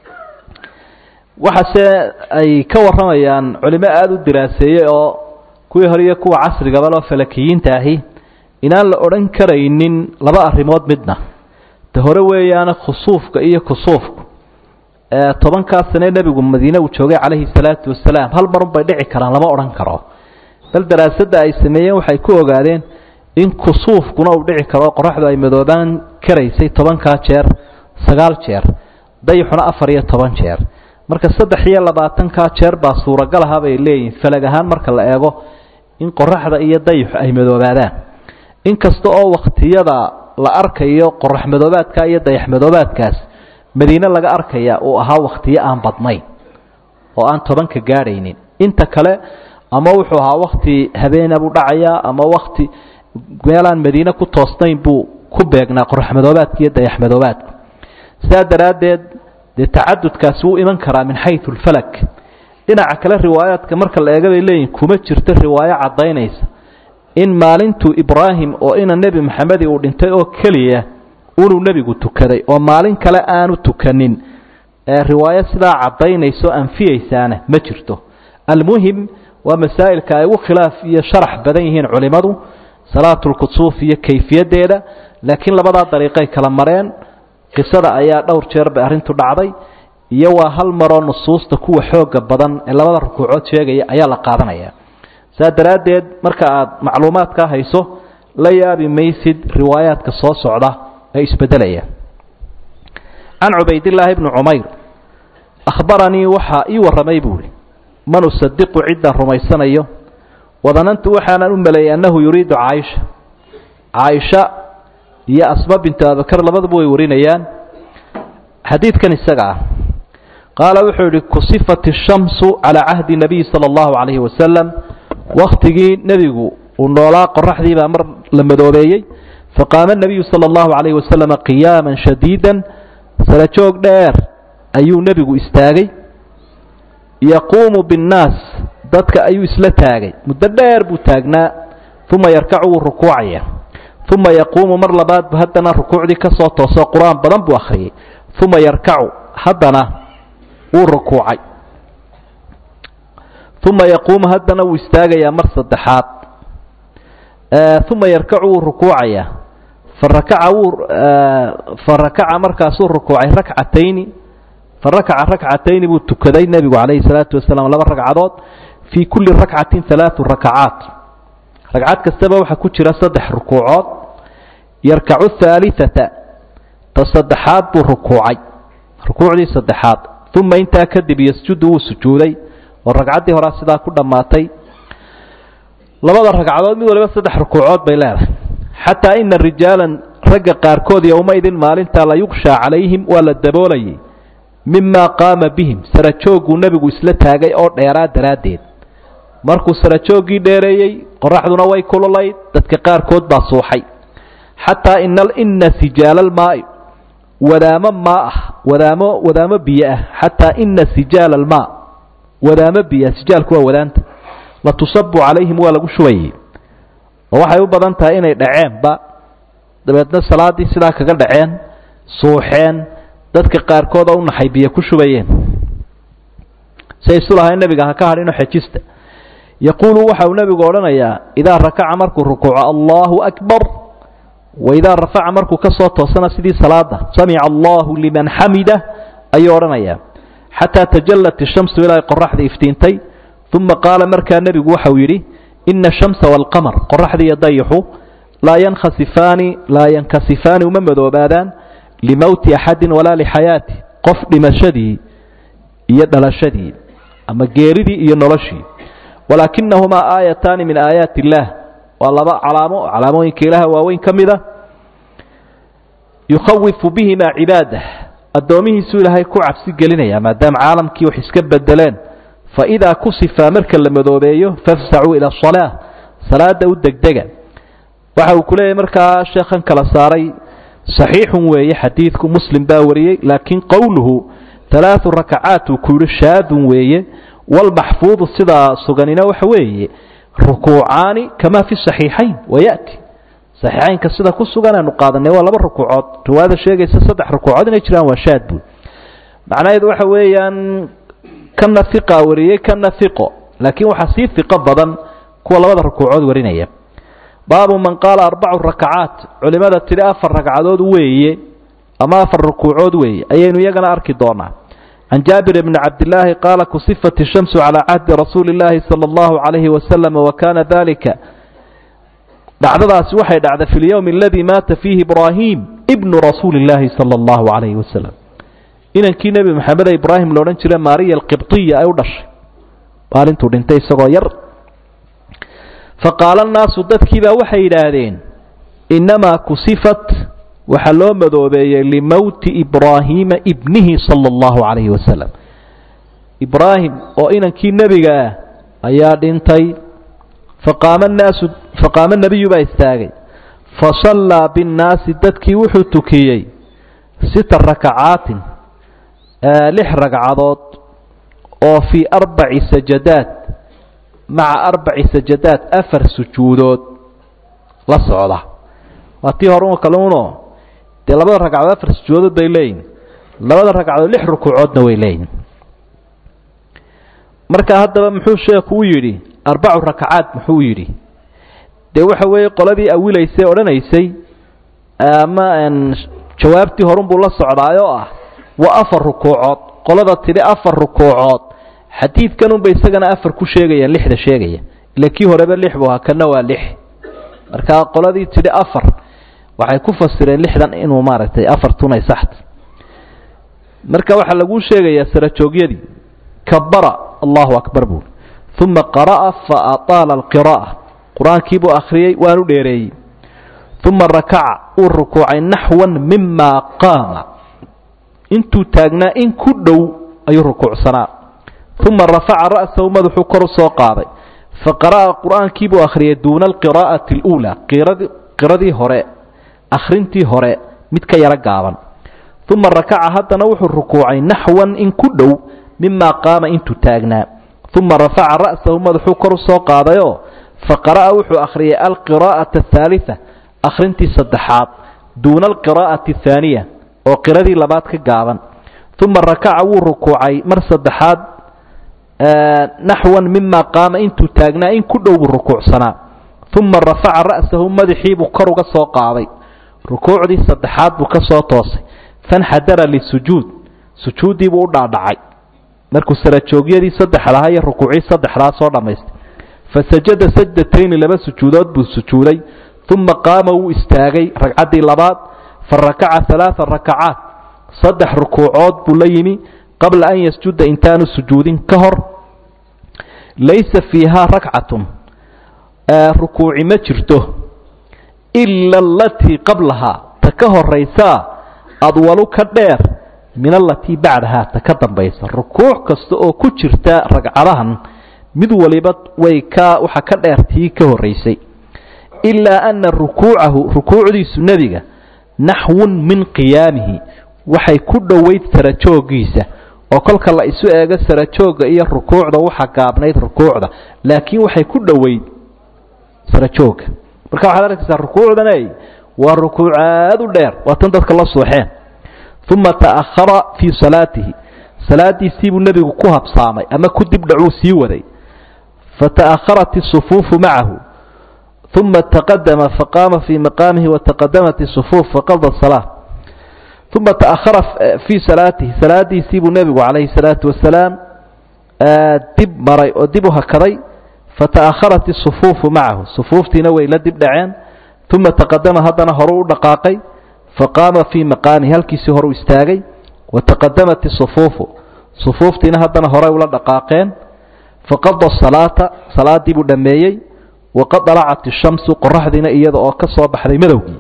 A: waxaase ay ka warramayaan culimo aada u diraaseeyey oo kuwii hore iyo kuwa casrigaba loo falakiyiinta ahi inaan la odhan karaynin laba arrimood midna ta hore weeyaana khusuufka iyo kusuufku tobankaa sane nebigu madiine uu joogay calayhi salaatu wasalaam hal marun bay dhici karaan lama odhan karo bal daraasadda ay sameeyeen waxay ku ogaadeen in kusuufkuna uu dhici karo qoraxdu ay madoobaan karaysay tobankaa jeer sagaal jeer dayixuna afar iyo toban jeer marka saddex iyo labaatankaa jeer baa suuragal aha bay leeyihin falag ahaan marka la eego in qoraxda iyo dayixu ay madoobaadaan inkasta oo wakhtiyada la arkayo qorax madoobaadka iyo dayax madoobaadkaas madiine laga arkaya uu ahaa wakhtiyo aan badnayn oo aan tobanka gaadhaynin inta kale ama wuxuu ahaa wakti habeena buu dhacayaa ama wakti meelaan madiine ku toosnayn buu ku beegnaa qorax madoobaadka iyo dayax madoobaadku sidaa daraaddeed dee tacadudkaasi wuu iman karaa min xayu lfalak dhinaca kale riwaayaadka marka la eega bay leeyihin kuma jirto riwaayo caddaynaysa in maalintuu ibraahim oo ina nebi maxamedi uu dhintay oo keliya unuu nebigu tukaday oo maalin kale aanu tukanin ee riwaayo sidaa caddaynayso anfiyeysaana ma jirto almuhim waa masaa'ilka ay ugu khilaaf iyo sharax badan yihiin culimmadu salaatulkusuuf iyo kayfiyaddeeda laakiin labadaa dariiqay kala mareen qisada ayaa dhowr jeer bay arrintu dhacday iyo waa hal maroo nusuusta kuwa xooga badan ee labada rukuucood sheegaya ayaa la qaadanaya saa daraaddeed marka aad macluumaadkaa hayso la yaabi maysid riwaayaadka soo socda ee isbedelaya can cubaydillaahi bni cumayr akhbaranii waxaa ii warramay buuhi man usadiqu ciddaan rumaysanayo wadanantu waxaanan u maleeyay annahu yuriidu caaisha caaisha iyo asma bintu abibakar labaduba way warinayaan xadiidkan isaga ah qaala wuxuu yihi kusifat ishamsu calaa cahdi nabiy sala allahu calayhi wasalam wakhtigii nebigu uu noolaa qoraxdii baa mar la madoobeeyey faqaama nabiyu sala allahu calayhi wasalam qiyaaman shadiidan sarajoog dheer ayuu nebigu istaagay yaquumu binnaas dadka ayuu isla taagay muddo dheer buu taagnaa uma yarkacu wuu rukuucaya uma yaquumu mar labaad bu haddana rukuucdii ka soo toosoo qur-aan badan buu akhriyey uma yarkacu haddana wuu rukuucay uma yaquumu haddana wuu istaagayaa mar saddexaad uma yarkacu wuu rukuucayaa farakaca wuu farakaca markaasuu rukuucay rakcatayni farakaca rakcatayni buu tukaday nebigu calayhi salaatu wasalaam laba ragcadood fii kulli rakcatin halaatu rakacaat ragcad kastaba waxaa ku jira saddex rukuucood yarkacu haaliata ta saddexaad buu rukuucay rukuucdii saddexaad uma intaa kadib yasjudu wuu sujuuday oo ragcaddii horaa sidaa ku dhammaatay labada ragcadood mid waliba saddex rukuucood bay leedahay xataa ina rijaalan ragga qaarkood yowmaidin maalintaa la yugshaa calayhim waa la daboolayay mimaa qaama bihim sarajoogguu nebigu isla taagay oo dheeraa daraaddeed markuu sarajooggii dheereeyey qoraxduna way kululayd dadka qaarkood baa suuxay xataa ina sijaalalmaai wadaamo maa ah wadaamo wadaamo biyo ah xataa ina sijaala almaa wadaamo biyo ah sijaalku waa wadaanta la tusabu calayhim waa lagu shubayay oo waxay u badan tahay inay dhaceenba dabeedna salaaddii sidaa kaga dhaceen suuxeen dadka qaarkood oo u naxay biyo ku shubayeen say isu lahayn nebiga ha ka hadhinoo xejista yaquulu waxa uu nebigu odhanayaa idaa rakaca markuu rukuuco allahu akbar waidaa rafaca markuu ka soo toosana sidii salaada samica allahu liman xamida ayuu odhanayaa xataa tajallat ishamsu ilaa qoraxda iftiintay uma qaala markaa nebigu waxau yidhi ina ashamsa waalqamar qoraxdii iyo dayixu laa yankhasifaani laa yankasifaani uma madoobaadaan limowti axadin walaa lixayaati qof dhimashadii iyo dhalashadii ama geeridii iyo noloshii walaakinahumaa aayataani min aayaati illaah waa laba calaamo calaamooyinka ilaaha waaweyn ka mida yukhawifu bihimaa cibaadah addoomihiisuu ilaahay ku cabsi gelinaya maadaama caalamkii wax iska bedeleen faidaa kusifaa marka la madoobeeyo fafsacuu ila asalaa salaada u degdega waxa uu ku leeyahy markaa sheekhan kala saaray saxiixun weeye xadiidku muslim baa wariyey laakiin qowluhu alaau rakacaat uu ku yihi shaadun weeye walmaxfuudu sidaa suganina waxa weeye rukuucaani kamaa fi saxiixayn wayati saxiixaynka sida ku sugan aanu qaadanay waa laba rukuucood riwaayada sheegaysa saddex rukuucood inay jiraan waa shaad buud macnaheedu waxa weeyaan kana iqa wariyey kana iqo laakiin waxaa sii iqo badan kuwa labada rukuucood warinaya baabu man qaala arbacu rakacaat culimada tidhi afar ragcadood weeye ama afar rukuucood weeye ayaynu iyagana arki doonaa can jaabir bni cabdilaahi qaala kusifat ishamsu calaa cahdi rasuuli illaahi sala allahu calayhi wasalam wakana dalika dhacdadaasi waxay dhacday fi lyowmi aladii maata fiihi ibraahim ibnu rasuuli illaahi sala allahu calayhi wasalam inankii nebi maxamed ee ibraahim loodhan jira maariya alqibdiya ay u dhashay maalintuu dhintay isagoo yar faqaala annaasu dadkiibaa waxay yidhaahdeen innamaa kusifat waxaa loo madoobeeyey limowti ibraahiima ibnihi sala allahu calayhi wasalam ibraahim oo inankii nebiga ah ayaa dhintay faqaama naasu faqaama nebiyu baa istaagay fasallaa binnaasi dadkii wuxuu tukiyey sita rakacaatin lix ragcadood oo fii arbaci sajadaad maca arbaci sajadaad afar sujuudood la socda waa tii hore kale uno dee labada ragcadood afar sujuudood bay leeyihin labada ragcadood lix rukuucoodna way leeyihin marka haddaba muxuu sheekhu u yidhi arbacu rakacaad muxuu yidhi dee waxa weeye qoladii awilaysay odhanaysay ama jawaabtii horunbuu la socdaayoo ah waa afar rukuucood qolada tidhi afar rukuucood xadiidkanunba isagana afar ku sheegayaan lixda sheegaya ila kii horeba lix buu ahaa kana waa lix marka qoladii tidhi afar waxay ku fasireen lixdan inuu maaragtay afartunay saxta marka waxaa laguu sheegayaa sarajoogyadii kabara allahu akbar buuri uma qara'a fa ataala alqiraa'a qur-aankii buu akhriyey waanu dheereeyey uma rakaca uu rukuucay naxwan mima qaama intuu taagnaa in ku dhow ayuu rukuucsanaa uma rafaca ra'sahu madaxuu kor u soo qaaday faqara'a qur-aankii buu akhriyay duuna alqiraa'ati اluulaa qiradii hore akhrintii hore mid ka yaro gaaban uma rakaca haddana wuxuu rukuucay naxwan in ku dhow mima qaama intuu taagnaa uma rafaca ra'sahu madaxuu kor u soo qaadayoo faqara'a wuxuu akhriyay alqiraa'ata athaalita akhrintii saddexaad duuna alqiraa'ati athaaniya oo qiradii labaad ka gaaban uma rakaca wuu rukuucay mar saddexaad naxwan mima qaama intuu taagnaa in ku dhow buu rukuucsanaa uma rafaca ra'sahu madaxiibuu kor uga soo qaaday rukuucdii saddexaad buu ka soo toosay fanxadara lisujuud sujuuddiibuu u dhaadhacay markuu sarajoogyadii saddexdaha iyo rukuucii saddexdaa soo dhammaystay fasajada sajdatayni laba sujuudood buu sujuuday uma qaama wuu istaagay ragcaddii labaad fa rakaca alaaa rakacaat saddex rukuucood buu la yimi qabla an yasjuda intaanu sujuudin ka hor laysa fiihaa rakcatun rukuuci ma jirto ila alatii qablahaa ta ka horaysaa adwalu ka dheer min alatii bacdahaa ta ka dambaysa rukuuc kasta oo ku jirta ragcadahan mid waliba way ka waxa ka dheer tii ka horaysay ilaa ana rukuucahu rukuucdiisu nebiga naxwun min qiyaamihi waxay ku dhoweyd sarajoogiisa oo kolka la isu eego sarajooga iyo rukuucda waxa gaabnayd rukuucda laakiin waxay ku dhoweyd sarajooga marka waxaad arkaysaa rukuucdaney waa rukuuc aad u dheer waa tan dadka la suuxeen uma ta'ahara fii salaatihi salaadiisiibuu nebigu ku habsaamay ama ku dibdhacuu sii waday fata'aharat isufuufu macahu uma taqadama faqaama fii maqaamihi wataqadamat isufuuf faqada salaa uma ta'ahara fii salaatihi salaadiisiibuu nebigu calayhi salaatu wasalaam dib maray oo dib u hakaday fata'aharat isufuufu macahu sufuuftiina way la dib dhaceen uma taqadama haddana horu u dhaqaaqay faqaama fii maqaamihi halkiisii horu istaagay wataqadamat isufuufu sufuuftiina haddana horey ula dhaqaaqeen faqada salaata salaadii buu dhammeeyey waqad dalacat ishamsu qoraxdiina iyada oo ka soo baxday madowgii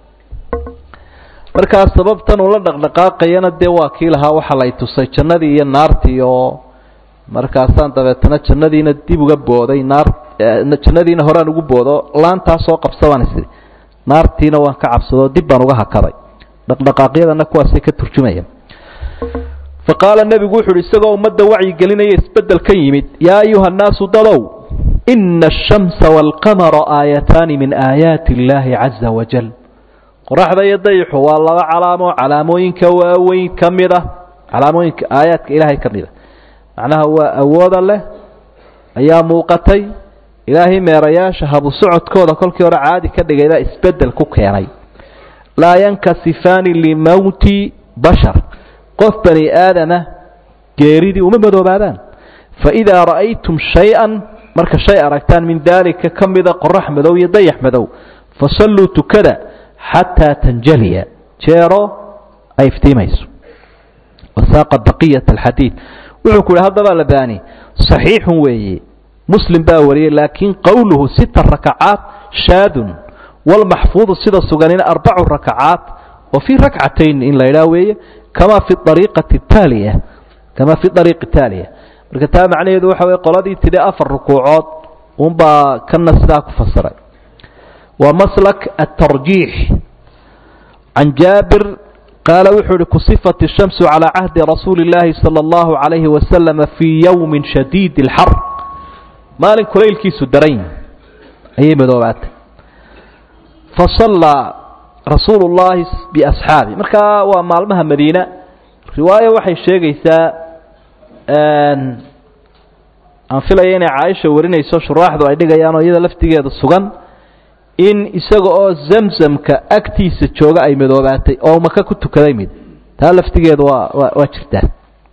A: markaas sababtan uu la dhaqdhaqaaqayana dee waa kii lahaa waxaa lay tusay jannadii iyo naartii oo markaasaan dabeetana jannadiina dib uga booday naar jannadiina horaan ugu boodo laantaa soo qabsadaan isiri naartiina waan ka cabsadoo dib baan uga hakaday dhaqdhaqaaqyadana kuwaasay ka turjumaya fa qaala nebigu wuxu uhi isagoo ummadda wacyigelinaya isbeddel ka yimid yaa ayuha annaasu dadow ina ashamsa waalqamara aayataani min aayaati illaahi caza wajal qoraxda iyo dayixu waa laba calaamo calaamooyinka waaweyn ka mid ah calaamooyinka aayaadka ilaahay ka mid a macnaha waa awooda leh ayaa muuqatay ilaahay meerayaasha habu socodkooda kolkii hore caadi ka dhigay baa isbeddel ku keenay laa yankasifaani limowti bashar qof bani aadama geeridii uma madoobaadaan faidaa ra'aytum shay-an marka shay aragtaan min daalika ka mida qorax madow iyo dayax madow fasalluu tukada xataa tanjaliya jeero ay iftiimayso wasaaqa baqiyat alxadiid wuxuu ku yihi haddaba labani saxiixun weeye muslim baa wariyey laakiin qowluhu sita rakacaat shaadun walmaxfuudu sida suganina arbacu rakacaat oo fii rakcatayn in la idhaah weeye kama fi ariiqati taaliya kama fi ariiqi taaliya marka taa macnaheedu waxa weye qoladii tidhi afar rukuucood unbaa kana sidaa ku fasiray waa maslak atarjiix can jaabir qaala wuxuu uhi kusifat الshamsu calى cahdi rasuuli اllaahi salى اllahu عalayhi wasalama fii yowmi shadiid اlxar maalin kulaylkiisu daran ayay madoobaatay fasallaa rasuulu llaahi biasxaabi markaa waa maalmaha madiina riwaayo waxay sheegaysaa aan filaya inay caaisha warinayso shuraaxdu ay dhigayaanoo iyada laftigeeda sugan in isaga oo zamzamka agtiisa jooga ay madoobaatay oo maka ku tukaday mid taa laftigeedu waa waa waa jirtaa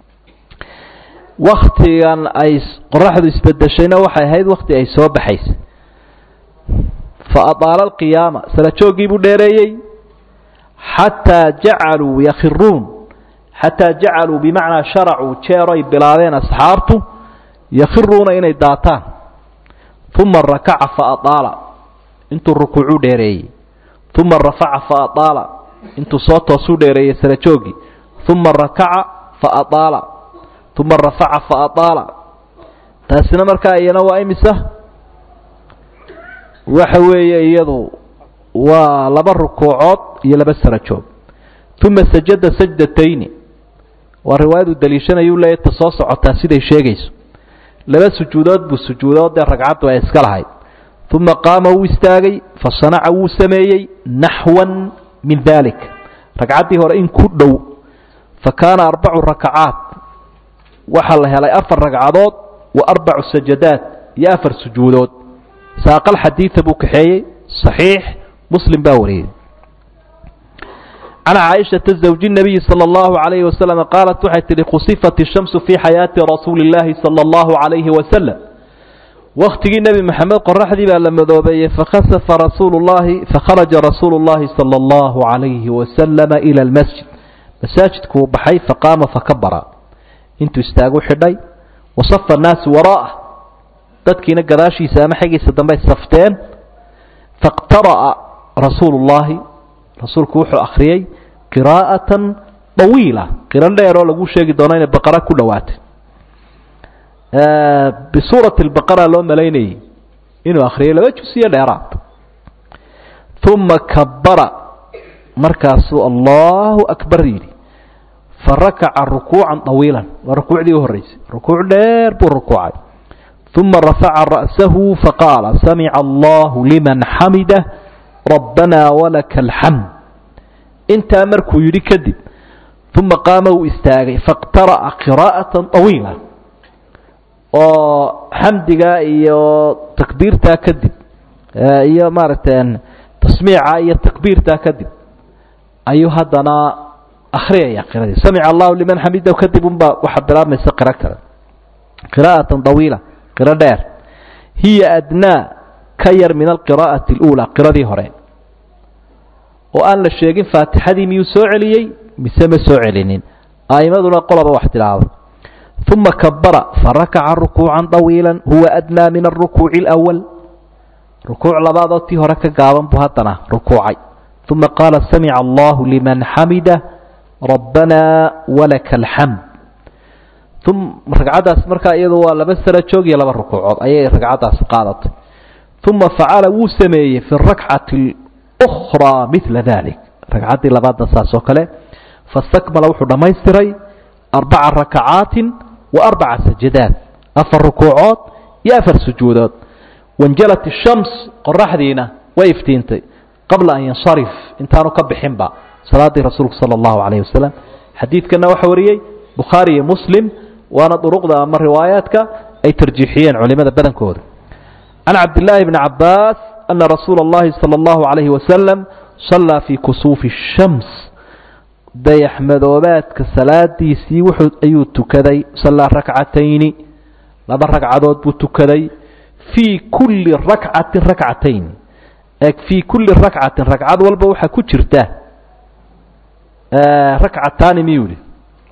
A: waktigan ay qoraxdu isbedeshayna waxay ahayd wakti ay soo baxaysa fa adaala alqiyaama sala jooggii buu dheereeyey xataa jacaluu yakhiruun xataa jacaluu bimacnaa sharacuu jeero ay bilaabeen asxaabtu yakhiruuna inay daataan uma rakaca fa adaala intuu rukuucuu dheereeyey uma rafaca fa adaala intuu soo toosuu dheereeyey sala jooggii uma rakaca fa adaala uma rafaca fa adaala taasina markaa iyana waa imisa waxa weeye iyadu waa laba rukuucood iyo laba sara joog uma sajada sajdatayni waa riwaayadu daliishanayuu leeyahy ta soo socotaa siday sheegayso laba sujuudood buu sujuudood dee ragcaddu ay iska lahayd uma qaama wuu istaagay fasanaca wuu sameeyey naxwan min dalik ragcaddii hore in ku dhow fa kaana arbacu rakacaat waxaa la helay afar ragcadood wa arbacu sajadaat iyo afar sujuudood saaqal xadiida buu kaxeeyey صaxiix muslim baa wariyey can caaishaةa zawji الnabiyi salى اllahu عalayhi waslm qaalat waxay tihi khusifat الshamsu fii xayaati rasuuli اllaahi salى اllahu عalayhi waslm waktigii nebi maxamed qoraxdii baa la madoobeeyey fakhasafa rasuulu llahi fakharaja rasuulu اllahi salى اllahu عalayhi waslama ilى اlmasjid masaajidkuu baxay faqaama fakabara intuu istaagu xidhay wasafa الnaasu waraa'ah dadkiina gadaashiisa ama xaggiisa dambey safteen faqtara'a rasuulu llaahi rasuulku wuxuu akhriyey qiraa'atan طawiila qiro dheer oo lagu sheegi doono inay baqara ku dhowaatay bisuurati اlbaqara loo malaynayey inuu akhriyay laba jusiyo dheeraad uma kabara markaasuu allahu akbar yidhi farakaca rukuucan طawiila waa rukuucdii u horreysay rukuuc dheer buu rukuucay uma rafaca ra'sahu faqaala samica allahu liman xamidah rabbanaa walaka alxamd intaa markuu yidhi kadib uma qaama uu istaagay faqtara'a qiraa'atan طawiila oo xamdigaa iyo takbiirtaa kadib iyo maaragtay tasmiica iyo takbiirtaa kadib ayuu haddana akhriyaya qiradii samica allahu liman xamidah kadib unbaa waxaa bilaabmaysa qiro kale qiraa'atan طawiila qiro dheer hiya adnaa ka yar min alqiraa'ati اluulaa qiradii hore oo aan la sheegin faatixadii miyuu soo celiyey mise ma soo celinin a'immaduna qoloba wax tidhaahdo uma kabara farakaca rukuucan طawiila huwa adnaa min aلrukuuci اlأwal rukuuc labaadoo tii hore ka gaaban buu haddana rukuucay uma qaala samica allahu liman xamida rabbana walaka alxamd ragcaddaas markaa iyadu waa laba sara joog iyo laba rukuucood ayay ragcaddaasi qaadatay uma facala wuu sameeyey fi rakcati اlأkhraa midla dalik ragcaddii labaadna saas oo kale fastakmala wuxuu dhammaystiray arbaca rakacaatin wa arbaca sajadaat afar rukuucood iyo afar sujuudood wanjalat ishams qoraxdiina way iftiintay qabla an yansarif intaanu ka bixinba salaaddii rasuulku sala allahu calayhi wasalam xadiidkana waxaa wariyey bukhaari iyo muslim waana duruqda ama riwaayaadka ay tarjiixiyeen culimada badankooda can cabdillaahi bni cabaas ana rasuula اllahi salى allahu calayhi wasalam sallaa fii kusuufi الshams dayaxmadoobaadka salaadiisii wuxuu ayuu tukaday sallaa rakcatayni laba ragcadood buu tukaday fii kulli rakcatin rakcatayn e fii kulli rakcatin ragcad walba waxaa ku jirta rakcataani miyuu yihi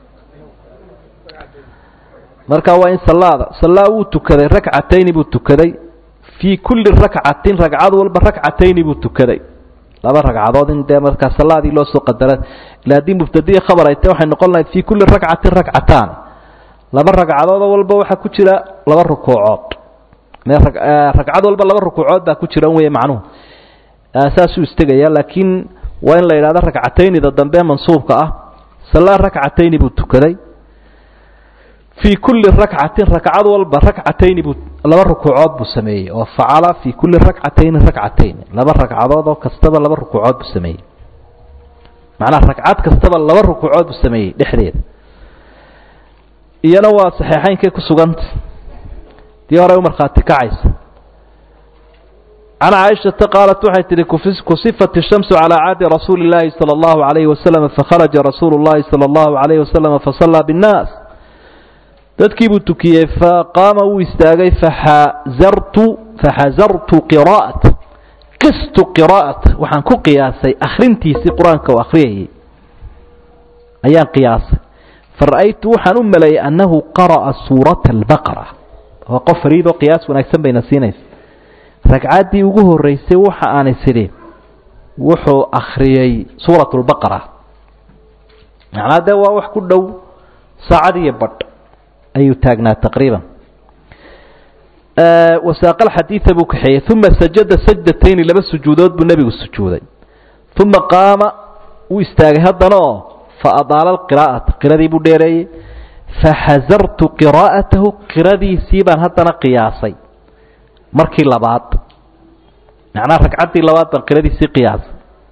A: marka waa in salaada salaa wuu tukaday rakcatayni buu tukaday fii kulli rakcatin ragcad walba rakcatayni buu tukaday laba ragcadood in dee markaa salaadii loo soo qadara ila haddii mubtadiya khabar ay tahy waxay noqon lahayd fii kulli rakcatin rakcataan laba ragcadoodoo walba waxaa ku jira laba rukuucood ragcad walba laba rukuucood baa ku jira wey macnuhu saasuu istegaya laakiin waa in la yidhahdo rakcataynida dambe mansuubka ah salaa rakcatayni buu tukaday fii kulli rakcatin ragcad walba rakcatayni buu laba rukuucood buu sameeyey oo facala fii kulli rakcatayni rakcatayn laba ragcadood oo kastaba laba rukuucood buu sameeyey macnaha ragcad kastaba laba rukuucood buu sameeyey dhexdeeda iyana waa saxiixaynkay ku suganta dii hore u markhaati kacaysa can caaishata qaalat waxay tihi kusifat ishamsu calaa caadi rasuuli اllaahi salى اllahu عalayhi wasalam fakharaja rasuulu اllahi salى اllahu عalayhi wasalam fasallaa biاnnaas dadkii buu tukiyey faqaama wuu istaagay faxazartu faxazartu qiraa'ata qistu qiraa'ata waxaan ku qiyaasay akhrintiisii qur-aanka uu akhriyayay ayaan qiyaasay fara'aytu waxaan u maleeyey annahu qara'a suurata albaqara waa qof fariidoo qiyaas wanaagsan bayna siinaysa ragcaddii ugu horreysay waxa aanay sidhi wuxuu akhriyey suurat lbaqara macnaa dee waa wax ku dhow saacad iyo badh ayuu taagnaa taqriiban wasaaqal xadiida buu kaxeeyey uma sajada sajdatayni laba sujuudood buu nebigu sujuuday uma qaama wuu istaagay haddana oo fa adaala alqiraa'ata qiradii buu dheereeyey faxasartu qiraa'atahu qiradiisii baan haddana qiyaasay markii labaad macnaha ragcaddii labaad baan qiradiisii qiyaasay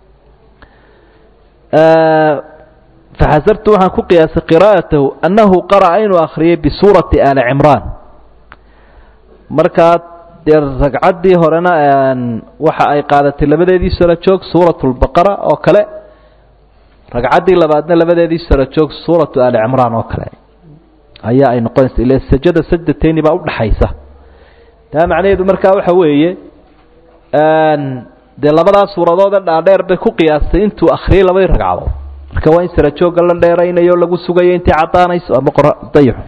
A: faxasartu waxaan ku qiyaasay qiraa'atahu annahu qara'a inuu akhriyay bisuurati aali cimraan markaa dee ragcaddii horena waxa ay qaadatay labadeedii saro joog suuratu lbaqara oo kale ragcaddii labaadna labadeedii saro joog suuratu aali cimraan oo kale ayaa ay noqonaysa ila sajada sajdatayni baa udhaxaysa taa macnaheedu markaa waxa weeye dee labadaa suuradoode dhaadheer bay ku qiyaastay intuu akhriyay labadii ragcadood marka waa in sara joogga la dheeraynayo lagu sugayo intay caddaanayso ama dayaxo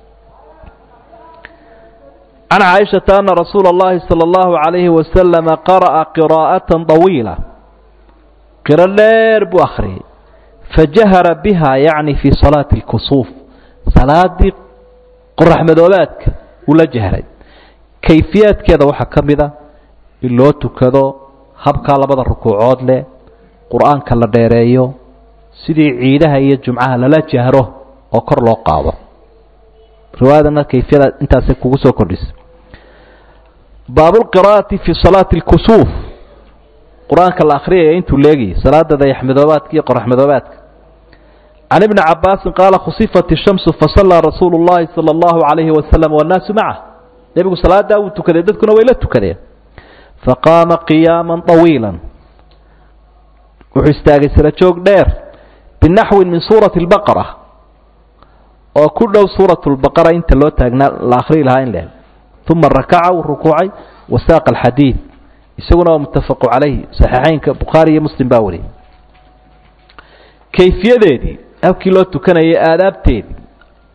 A: can caaishata ana rasuula اllahi salى اllahu عalayhi wasalama qara'a qiraa'atan طawiila qiro dheer buu akhriyay fajahara biha yacni fii salaati اlkusuuf salaadii qoraxmadoobaadka uu la jahray kayfiyaadkeeda waxaa ka mid a in loo tukado habkaa labada rukuucood leh qur-aanka la dheereeyo sidii ciidaha iyo jumcaha lala jahro oo kor loo qaado riwaayadana kayfiyada intaasay kugu soo kordhisa baabulqiraa'ati fi salaati اlkusuuf qur-aanka la akhriyaya intuu leegayay salaada dayaxmadoobaadka iyo qoraxmadoobaadka can ibni cabaasin qaala khusifat ishamsu fasallaa rasuulu اllahi salى اllahu عalayhi wasalam wannaasu macah nebigu salaadaa wuu tukaday dadkuna way la tukadeen faqaama qiyaama طawiila wuxuu istaagay sara joog dheer binaxwin min suurati اlbaqara oo ku dhow suurat lbaqara inta loo taagnaa la akhriyi lahaa in leh uma rakaca wuu rukuucay wasaaqa alxadiid isaguna waa muttafaqu calayhi saxiixeynka bukhaari iyo muslim baa wariyay kayfiyadeedii habkii loo tukanayay aadaabteedii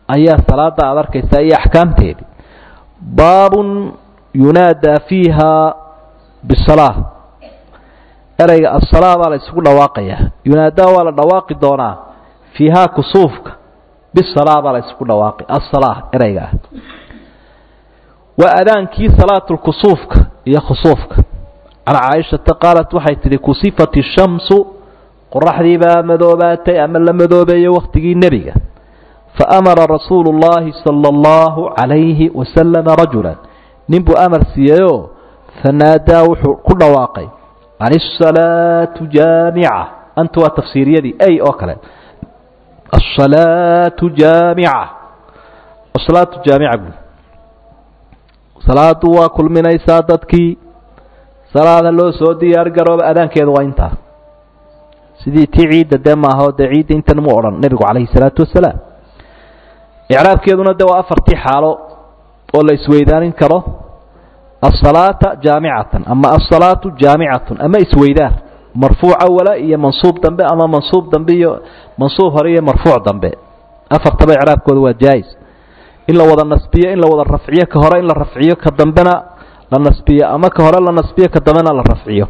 A: ayaa salaada aad arkaysaa iyo axkaamteedii baabun yunaadaa fiiha bisalaa ereyga asalaa baa la isugu dhawaaqayaa yunaadaa waa la dhawaaqi doonaa fiihaa kusuufka bisalaa baa la isugu dhawaaqi asalaa ereyga ah waa adaankii salaatulkusuufka iyo khusuufka can caaishata qaalat waxay tidhi kusifat ishamsu qoraxdii baa madoobaatay ama la madoobeeyey wakhtigii nebiga faamara rasuulu اllahi salى اllahu calayhi wasalama rajula nin buu amar siiyeyoo fanaadaa wuxuu ku dhawaaqay an الsalaatu jaamica anta waa tafsiiriyadii ay oo kale asalaatu jaamica asalaatu jaamica buu salaadu waa kulminaysaa dadkii salaada loo soo diyaar garooba adaankeedu waa intaa sidii tii ciidda dee maaha o dee ciidda intan mu odhan nebigu calayhi salaatu wasalaam icraabkeeduna de waa afartii xaalo oo la isweydaanin karo asalaata jaamicatan ama asalaatu jaamicatun ama isweydaar marfuuc awala iyo mansuub dambe ama mansuub dambe iyo mansuub hore iyo marfuuc dambe afartaba icraabkooda waa jaais in la wada nasbiyo in la wada rafciyo ka hore in la rafciyo ka dambena la nasbiyo ama ka hore la nasbiyo ka dambena la rafciyo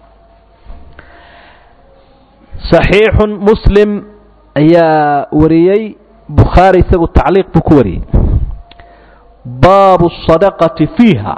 A: صaxiixu muslim ayaa wariyey bukhaari isagu tacliiq buu ku wariyey baabu الsadaqati fiiha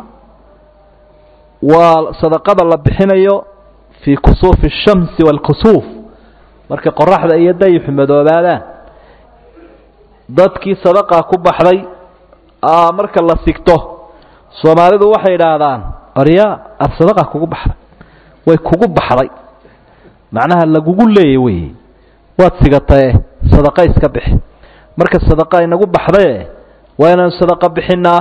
A: waa sadaqada la bixinayo fii kusuufi الshamsi wاlkusuuf markay qoraxda iyo dayixu madoobaadaan dadkii sadaqaa ku baxday marka la sigto soomaalidu waxay idhaahdaan orya ad sadaqa kugu baxday way kugu baxday macnaha lagugu leeya wey waad sigatae sadaqa iska bixi marka sadaqa inagu baxdaye waa inaan sadaqa bixinaa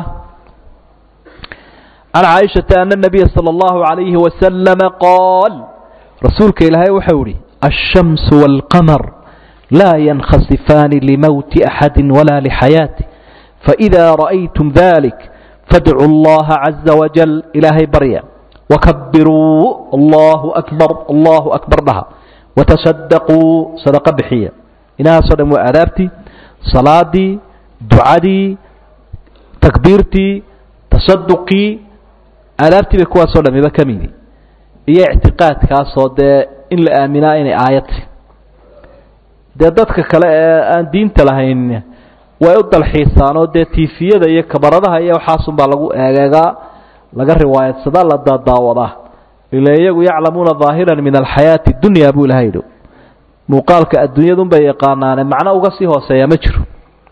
A: can caaishata ana nabiya sala allahu calayhi wasalama qaal rasuulka ilaahay waxau ihi alshamsu waalqamar laa yankhasifaani limowti axadi walaa lixayaatih faإida ra'aytum dalik fadcuu اllaha caza wajal ilaahay barya wakabiruu allahu akbar allahu akbar dhaha watasadaquu sadaqo bixiya inahaasoo dhan waa aadaabtii salaadii ducadii takbiirtii tasaduqii aadaabtii bay kuwaasoo dhamiba ka midi iyo ictiqaadkaasoo dee in la aaminaa inay aayadti dee dadka kale ee aan diinta lahayn way u dalxiisaan oo dee tiifiyada iyo kabaradaha iyo waxaasunbaa lagu eegeegaa laga riwaayadsadaa la daadaawadaa ila iyagu yaclamuuna daahiran min alxayaati dunya buu ilahay yidhi muuqaalka adduunyadunbay yaqaanaane macno uga sii hooseeya ma jiro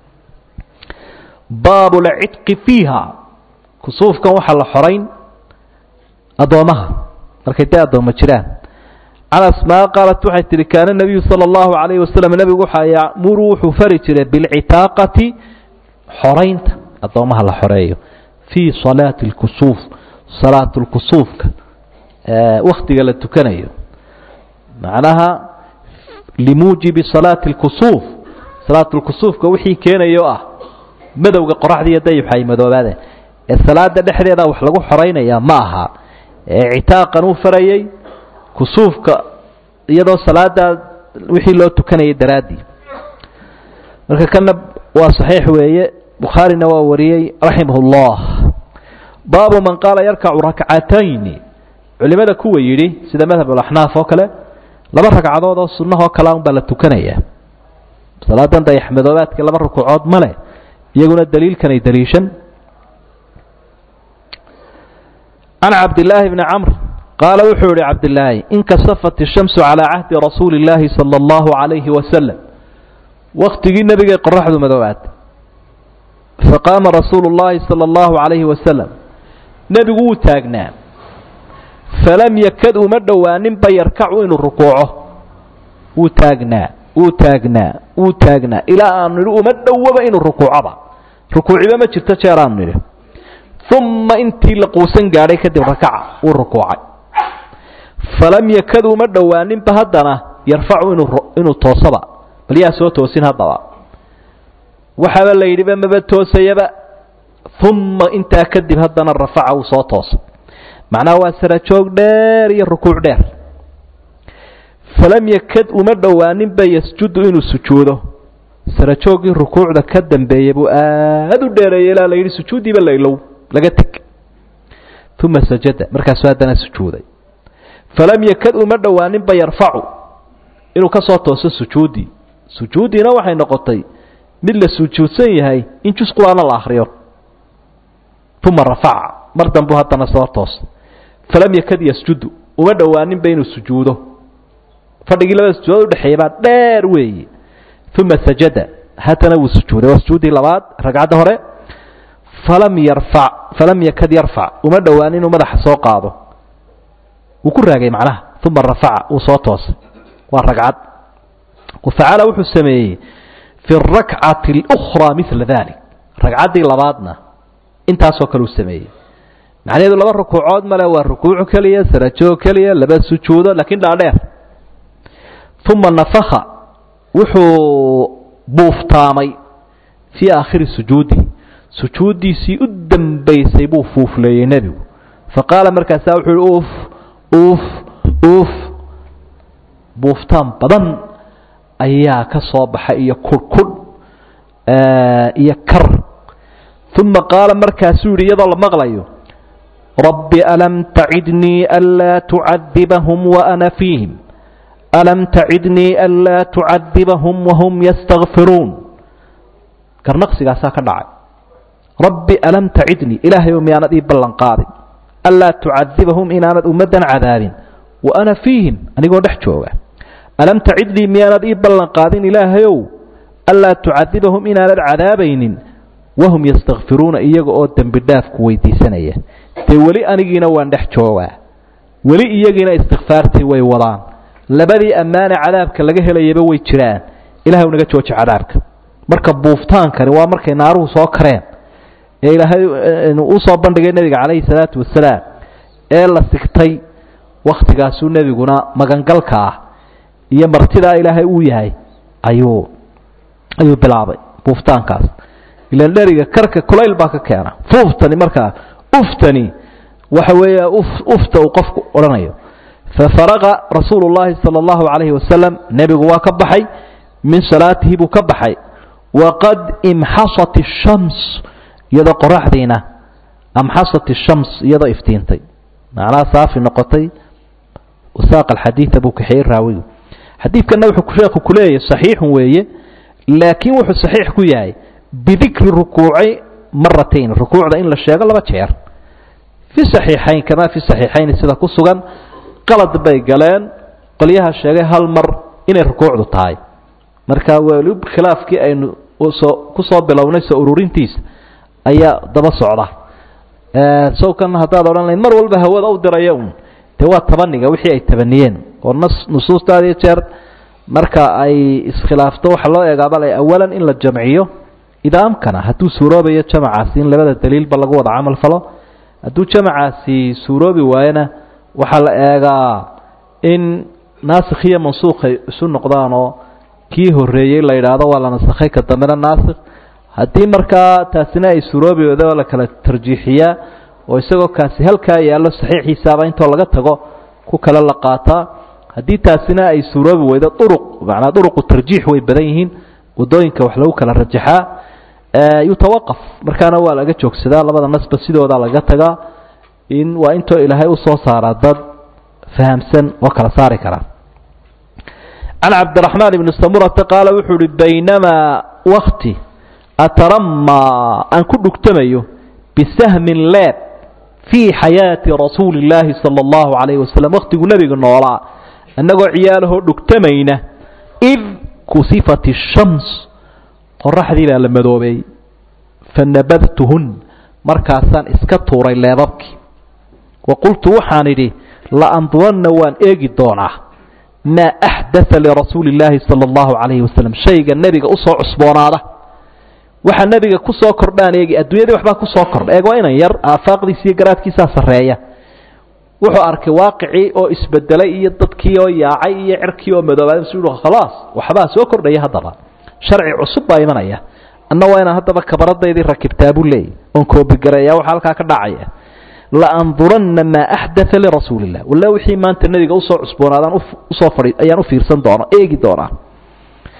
A: baabu lcidqi fiiha kusuufkan waxaa la xorayn addoomaha markay dee addoommo jiraan can asmaa qaalat waxay tihi kaana nabiyu sala allahu calayhi wasalam nebigu waxaa yacmuru wuxuu fari jiray bilcitaaqati xoraynta addoomaha la xoreeyo fii salaati lkusuuf salaat lkusuufka waktiga la tukanayo macnaha limuujibi salaati lkusuuf salaat lkusuufka wixii keenayo ah madowga qoraxda iyo dayixu ay madoobaadeen ee salaada dhexdeeda wax lagu xoraynayaa ma aha ee citaaqan uu farayey kusuufka iyadoo salaadaa wixii loo tukanayay daraaddii marka kana waa saxiix weeye bukhaarina waa wariyey raximah اllah baabu man qaala yarkacu rakcatayni culimada kuwa yidhi sida madhab alaxnaaf oo kale laba ragcadood oo sunnahoo kalea un baa la tukanaya salaadan dayaxmadoobaadka laba rukuucood ma leh iyaguna daliilkanay daliishan can cabdillaahi bni camr qaala wuxuu yihi cabdilaahi inkasafat ishamsu calaa cahdi rasuuli illaahi sala allahu calayhi wasalam waktigii nebigay qoraxdu madoobaatay faqaama rasuulu llaahi sala allahu calayhi wasalam nebigu wuu taagnaa falam yakad uma dhowaaninba yarkacu inuu rukuuco wuu taagnaa wuu taagnaa wuu taagnaa ilaa aanu nidhi uma dhowaba inuu rukuucoba rukuuciba ma jirto jeer aanu nidhi uma intii la quusan gaadhay kadib rakaca wuu rukuucay falam yakad uma dhowaaninba haddana yarfacu inuu inuu toosaba bal yaa soo toosin haddaba waxaaba la yidhiba maba toosayaba uma intaa kadib haddana rafaca uu soo toosa macnaha waa sarajoog dheer iyo rukuuc dheer falam yakad uma dhowaaninba yasjudu inuu sujuudo sarajooggii rukuucda ka dambeeyey buu aada u dheereeyey ilaa la yidhi sujuuddiiba la ilow laga teg uma sajada markaasuu haddana sujuuday falam yakad uma dhowaaninba yarfacu inuu ka soo tooso sujuuddii sujuuddiina waxay noqotay mid la sujuudsan yahay in jus qur-aana la akhriyo uma rafaca mar dambuu haddana soo toosay falam yakad yasjudu uma dhowaaninba inuu sujuudo fadhigii labada sujuudood udhexeeya baa dheer weeye uma sajada haddana wuu sujuuday waa sujuuddii labaad ragcadda hore falam yarfac falam yakad yarfac uma dhowaan inuu madaxa soo qaado wuu ku raagay macnaha uma rafaca wuu soo toosay waa ragcad wafacala wuxuu sameeyey fi اrakcati اlأkhraa mila dalik ragcaddii labaadna intaasoo kale uu sameeyey macnaheedu laba rukuucood male waa rukuuc keliya sarajoog keliya laba sujuudo lakiin dhaadheer uma nafaka wuxuu buuftaamay fii aakhiri sujuudi sujuuddiisii u dambaysay buu fuufleeyey nebigu faqaala markaasaa wuxuu uhi uf uf uf buuftaan badan ayaa ka soo baxay iyo kurhkudh iyo kar uma qaala markaasuu yidhi iyadoo la maqlayo rabbi alam tacidnii anlaa tucadibahum waana fiihim alam tacidnii anlaa tucadibahum wahum yastakfiruun garnaqsigaasaa ka dhacay rabbi alam tacidnii ilaahayow miyaanad ii ballan qaadin anlaa tucadibahum inaanad ummaddan cadaabin wa ana fiihim anigoo dhex jooga alam tacidnii miyaanad ii ballan qaadin ilaahayow anlaa tucadibahum inaanad cadaabaynin wahum yastakfiruuna iyaga oo dembi dhaafku weydiisanaya dee weli anigiina waan dhex joogaa weli iyagiina istikfaartii way wadaan labadii ammaane cadaabka laga helayaba way jiraan ilahay naga jooji cadaabka marka buuftaankani waa markay naaruhu soo kareen ee ilaahay uu soo bandhigay nebiga calayhi salaatu wasalaam ee la sigtay wakhtigaasuu nebiguna magangalka ah iyo martidaa ilaahay uu yahay ayuu ayuu bilaabay buuftaankaas ilan dheriga karka kulayl baa ka keena fuuftani markaa uftani waxa weeya ufta uu qofku odhanayo fafaraqa rasuulu llaahi sala allahu calayhi wasalam nebigu waa ka baxay min salaatihi buu ka baxay waqad imxasat ishams iyadoo qoraxdiina amxasat ishams iyadoo iftiintay macnaha saafi noqotay wasaaqa alxadiida buu kaxeeyey raawigu xadiidkanna wuxuu sheekhu ku leeyahay saxiixun weeye laakiin wuxuu saxiix ku yahay bidikri rukuuci maratayn rukuucda in la sheego laba jeer fi saxiixayn kamaa fi saxiixayn sida ku sugan qalad bay galeen qolyaha sheegay hal mar inay rukuucdu tahay marka weli khilaafkii aynu soo ku soo bilownay soo ururintiisa ayaa daba socda sawkan haddaad odhan lahayd mar walba hawada u diraya un dee waa tabaniga wixii ay tabaniyeen oo nas nusuusta had iyo jeer marka ay iskhilaafto waxaa loo eegaaba la awalan in la jamciyo idaa amkana hadduu suuroobayo jamacaasi in labada daliilba lagu wada camal falo hadduu jamacaasi suuroobi waayona waxaa la eegaa in naasikh iyo mansuukhay isu noqdaan oo kii horeeyey la yidhaahdo waa la nasakhay ka dambena naasikh haddii markaa taasina ay suuroobi wada oo la kala tarjiixiyaa oo isagoo kaasi halkaa yaallo saxiixiisaaba intoo laga tago ku kale la qaataa haddii taasina ay suuroobi weydo uruq macnaa uruqu tarjiix way badan yihiin wadooyinka wax lagu kala rajaxaa yutawaqaf markaana waa laga joogsadaa labada nasba sidooda laga tagaa in waa intoo ilaahay usoo saaraa dad fahamsan oo kala saari kara can cabdiraxmaan ibni samurata qaala wuxuu uhi baynamaa wakti ataramaa aan ku dhugtamayo bisahmin leeb fii xayaati rasuuli illaahi sala allahu calayhi wasalam wakhtiguu nebiga noolaa annagoo ciyaalahoo dhugtamayna id kusifat ishams qoraxdii baa la madoobay fanabadtuhun markaasaan iska tuuray leebabkii wa qultu waxaan idhi la'anduranna waan eegi doonaa maa axdaa lirasuuli illaahi sala allahu calayhi wasalam shayga nebiga usoo cusboonaada waxa nebiga ku soo kordhaan eegi adduunyadii waxbaa ku soo kordha eeg waa inan yar aafaaqdiisa iyo garaadkiisaa sarreeya wuxuu arkay waaqicii oo isbedelay iyo dadkii oo yaacay iyo cirkii oo madoobaaday su khalaas waxbaa soo kordhaya haddaba sharci cusub baa imanaya anna waa inaan haddaba kabaradaydii rakibtaa buu leeyay oon koobigareeya waxa halkaa ka dhacaya laanduranna maa axdaa lirasuuli illah walla wixii maanta nebiga usoo cusboonaadaan usoo fadhi ayaan u fiirsan doona eegi doonaa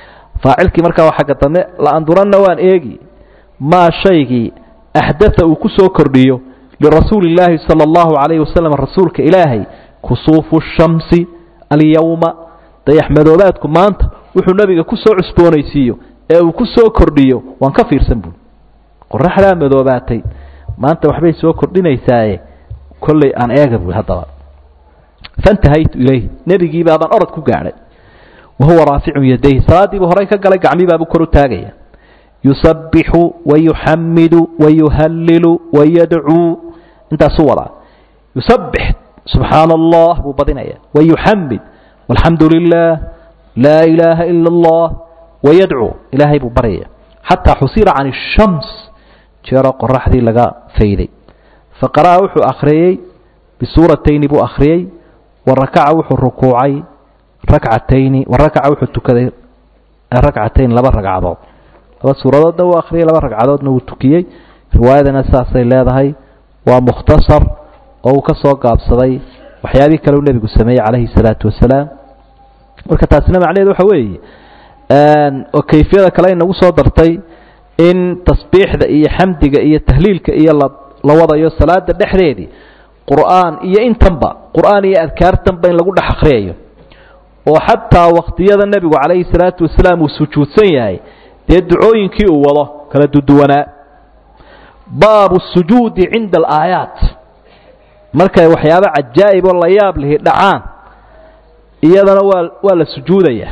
A: faacilkii markaa waa xagga dambe la-anduranna waan eegi maa shaygii axdaa uu ku soo kordhiyo lirasuuli illaahi sala allahu calayhi wasalam rasuulka ilaahay kusuufu shamsi alyowma dayaxmadoobaadku maanta wuxuu nebiga ku soo cusboonaysiiyo ee uu ku soo kordhiyo waan ka fiirsan buui qoraxdaa madoobaatay maanta waxbay soo kordhinaysaaye kolley aan eega buui haddaba fantahaytu ilayhi nebigii baabaan orod ku gaadhay wa huwa raaficun yadayhi salaadiibuu horay ka galay gacmii baabuu kor u taagaya yusabbixu wayuxamidu wayuhallilu wayadcuu intaasuu wadaa yusabbix subxaana allah buu badinaya wayuxamid walxamdu lilah laa ilaaha ila allah wayadcuu ilaahay buu baryaya xataa xusira can ishams jeeroo qoraxdii laga fayday faqara'a wuxuu akhriyey bisuuratayni buu akhriyey wa rakaca wuxuu rukuucay rakcatayni wa rakaca wuxuu tukaday rakcatayn laba ragcadood laba suuradoodna wuu akhriyey laba ragcadoodna wuu tukiyey riwaayadana saasay leedahay waa mukhtasar oo uu ka soo gaabsaday waxyaabihii kale uu nebigu sameeyey calayhi salaatu wasalaam marka taasina macnaheedu waxa weeye oo kayfiyada kale inagu soo dartay in tasbiixda iyo xamdiga iyo tahliilka iyo la la wadayo salaada dhexdeedii qur'aan iyo intanba qur'aan iyo adkaartanba in lagu dhex akhriyayo oo xataa wakhtiyada nebigu calayhi salaatu wasalaam uu sujuudsan yahay dee ducooyinkii uu wado kala duduwanaa baabu sujuudi cinda alaayaat markay waxyaabo cajaa'ib oo la yaab lihi dhacaan iyadana waa waa la sujuudaya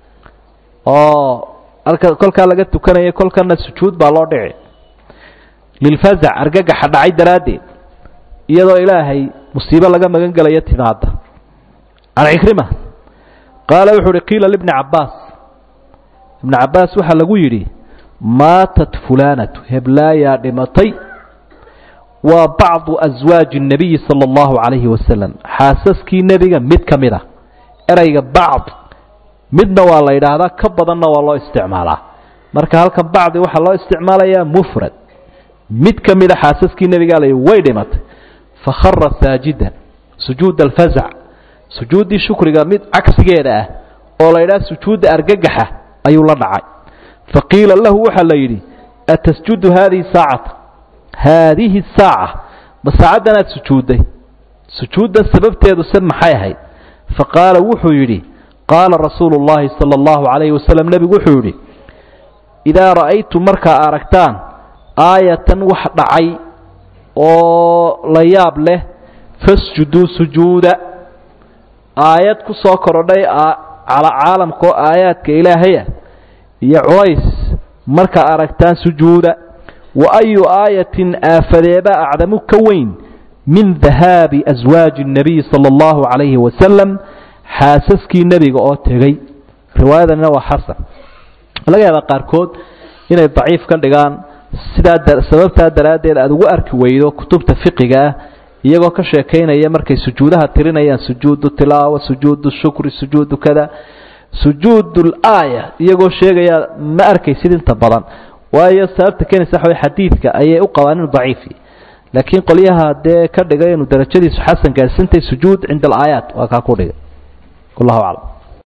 A: oo alka kolkaa laga tukanaya kolkana sujuud baa loo dhici lilfazac argagaxa dhacay daraaddeed iyadoo ilaahay musiibo laga magan gelayo timaada can cikrima qaala wuxuu uhi qiila libni cabbaas ibni cabbaas waxaa lagu yidhi maatat fulaanatu heblaayaa dhimatay waa bacdu aswaaji الnabiyi salى اllahu calayhi wasalam xaasaskii nebiga mid ka mid a ereyga bacd midna waa la yidhaahdaa ka badanna waa loo isticmaalaa marka halkan bacdi waxaa loo isticmaalayaa mufrad mid ka mida xaasaskii nebigaa la way dhimatay fakhara saajidan sujuud alfazac sujuuddii shukriga mid cagsigeeda ah oo la yidhaha sujuudda argagaxa ayuu la dhacay faqiila lahu waxaa la yidhi atasjudu haadihi saacata haadihi saaca ma saacaddanaad sujuudday sujuuddan sababteedu se maxay ahayd faqaala wuxuu yidhi qaala rasuulu اllahi salى اllahu calayhi wasalam nebigu wuxuu yidhi idaa ra'aytum markaa aragtaan aayatan wax dhacay oo la yaab leh fasjuduu sujuuda aayad ku soo korodhay cala caalamka oo aayaadka ilaahaya iyo culays markaa aragtaan sujuuda wa ayu aayatin aafadeeba acdamu ka weyn min dahaabi aswaaji الnabiy salى اllahu calayhi wasalam xaasaskii nebiga oo tegey riwaayadanina waa xasan laga yaabaa qaarkood inay daciif ka dhigaan sidaa sababtaa daraaddeed aada ugu arki weydo kutubta fiqiga ah iyagoo ka sheekaynaya markay sujuudaha tirinayaan sujuudu tilaawa sujuudu shukri sujuudu kada sujuudu laaya iyagoo sheegaya ma arkaysid inta badan waayo sababta keenaysa waxa way xadiidka ayay u qabaan inuu daciifi laakiin qolyaha dee ka dhigay inuu darajadiisu xasan gaadhsantay sujuud cinda alaayaat waa kaa ku dhigay wallahu aclam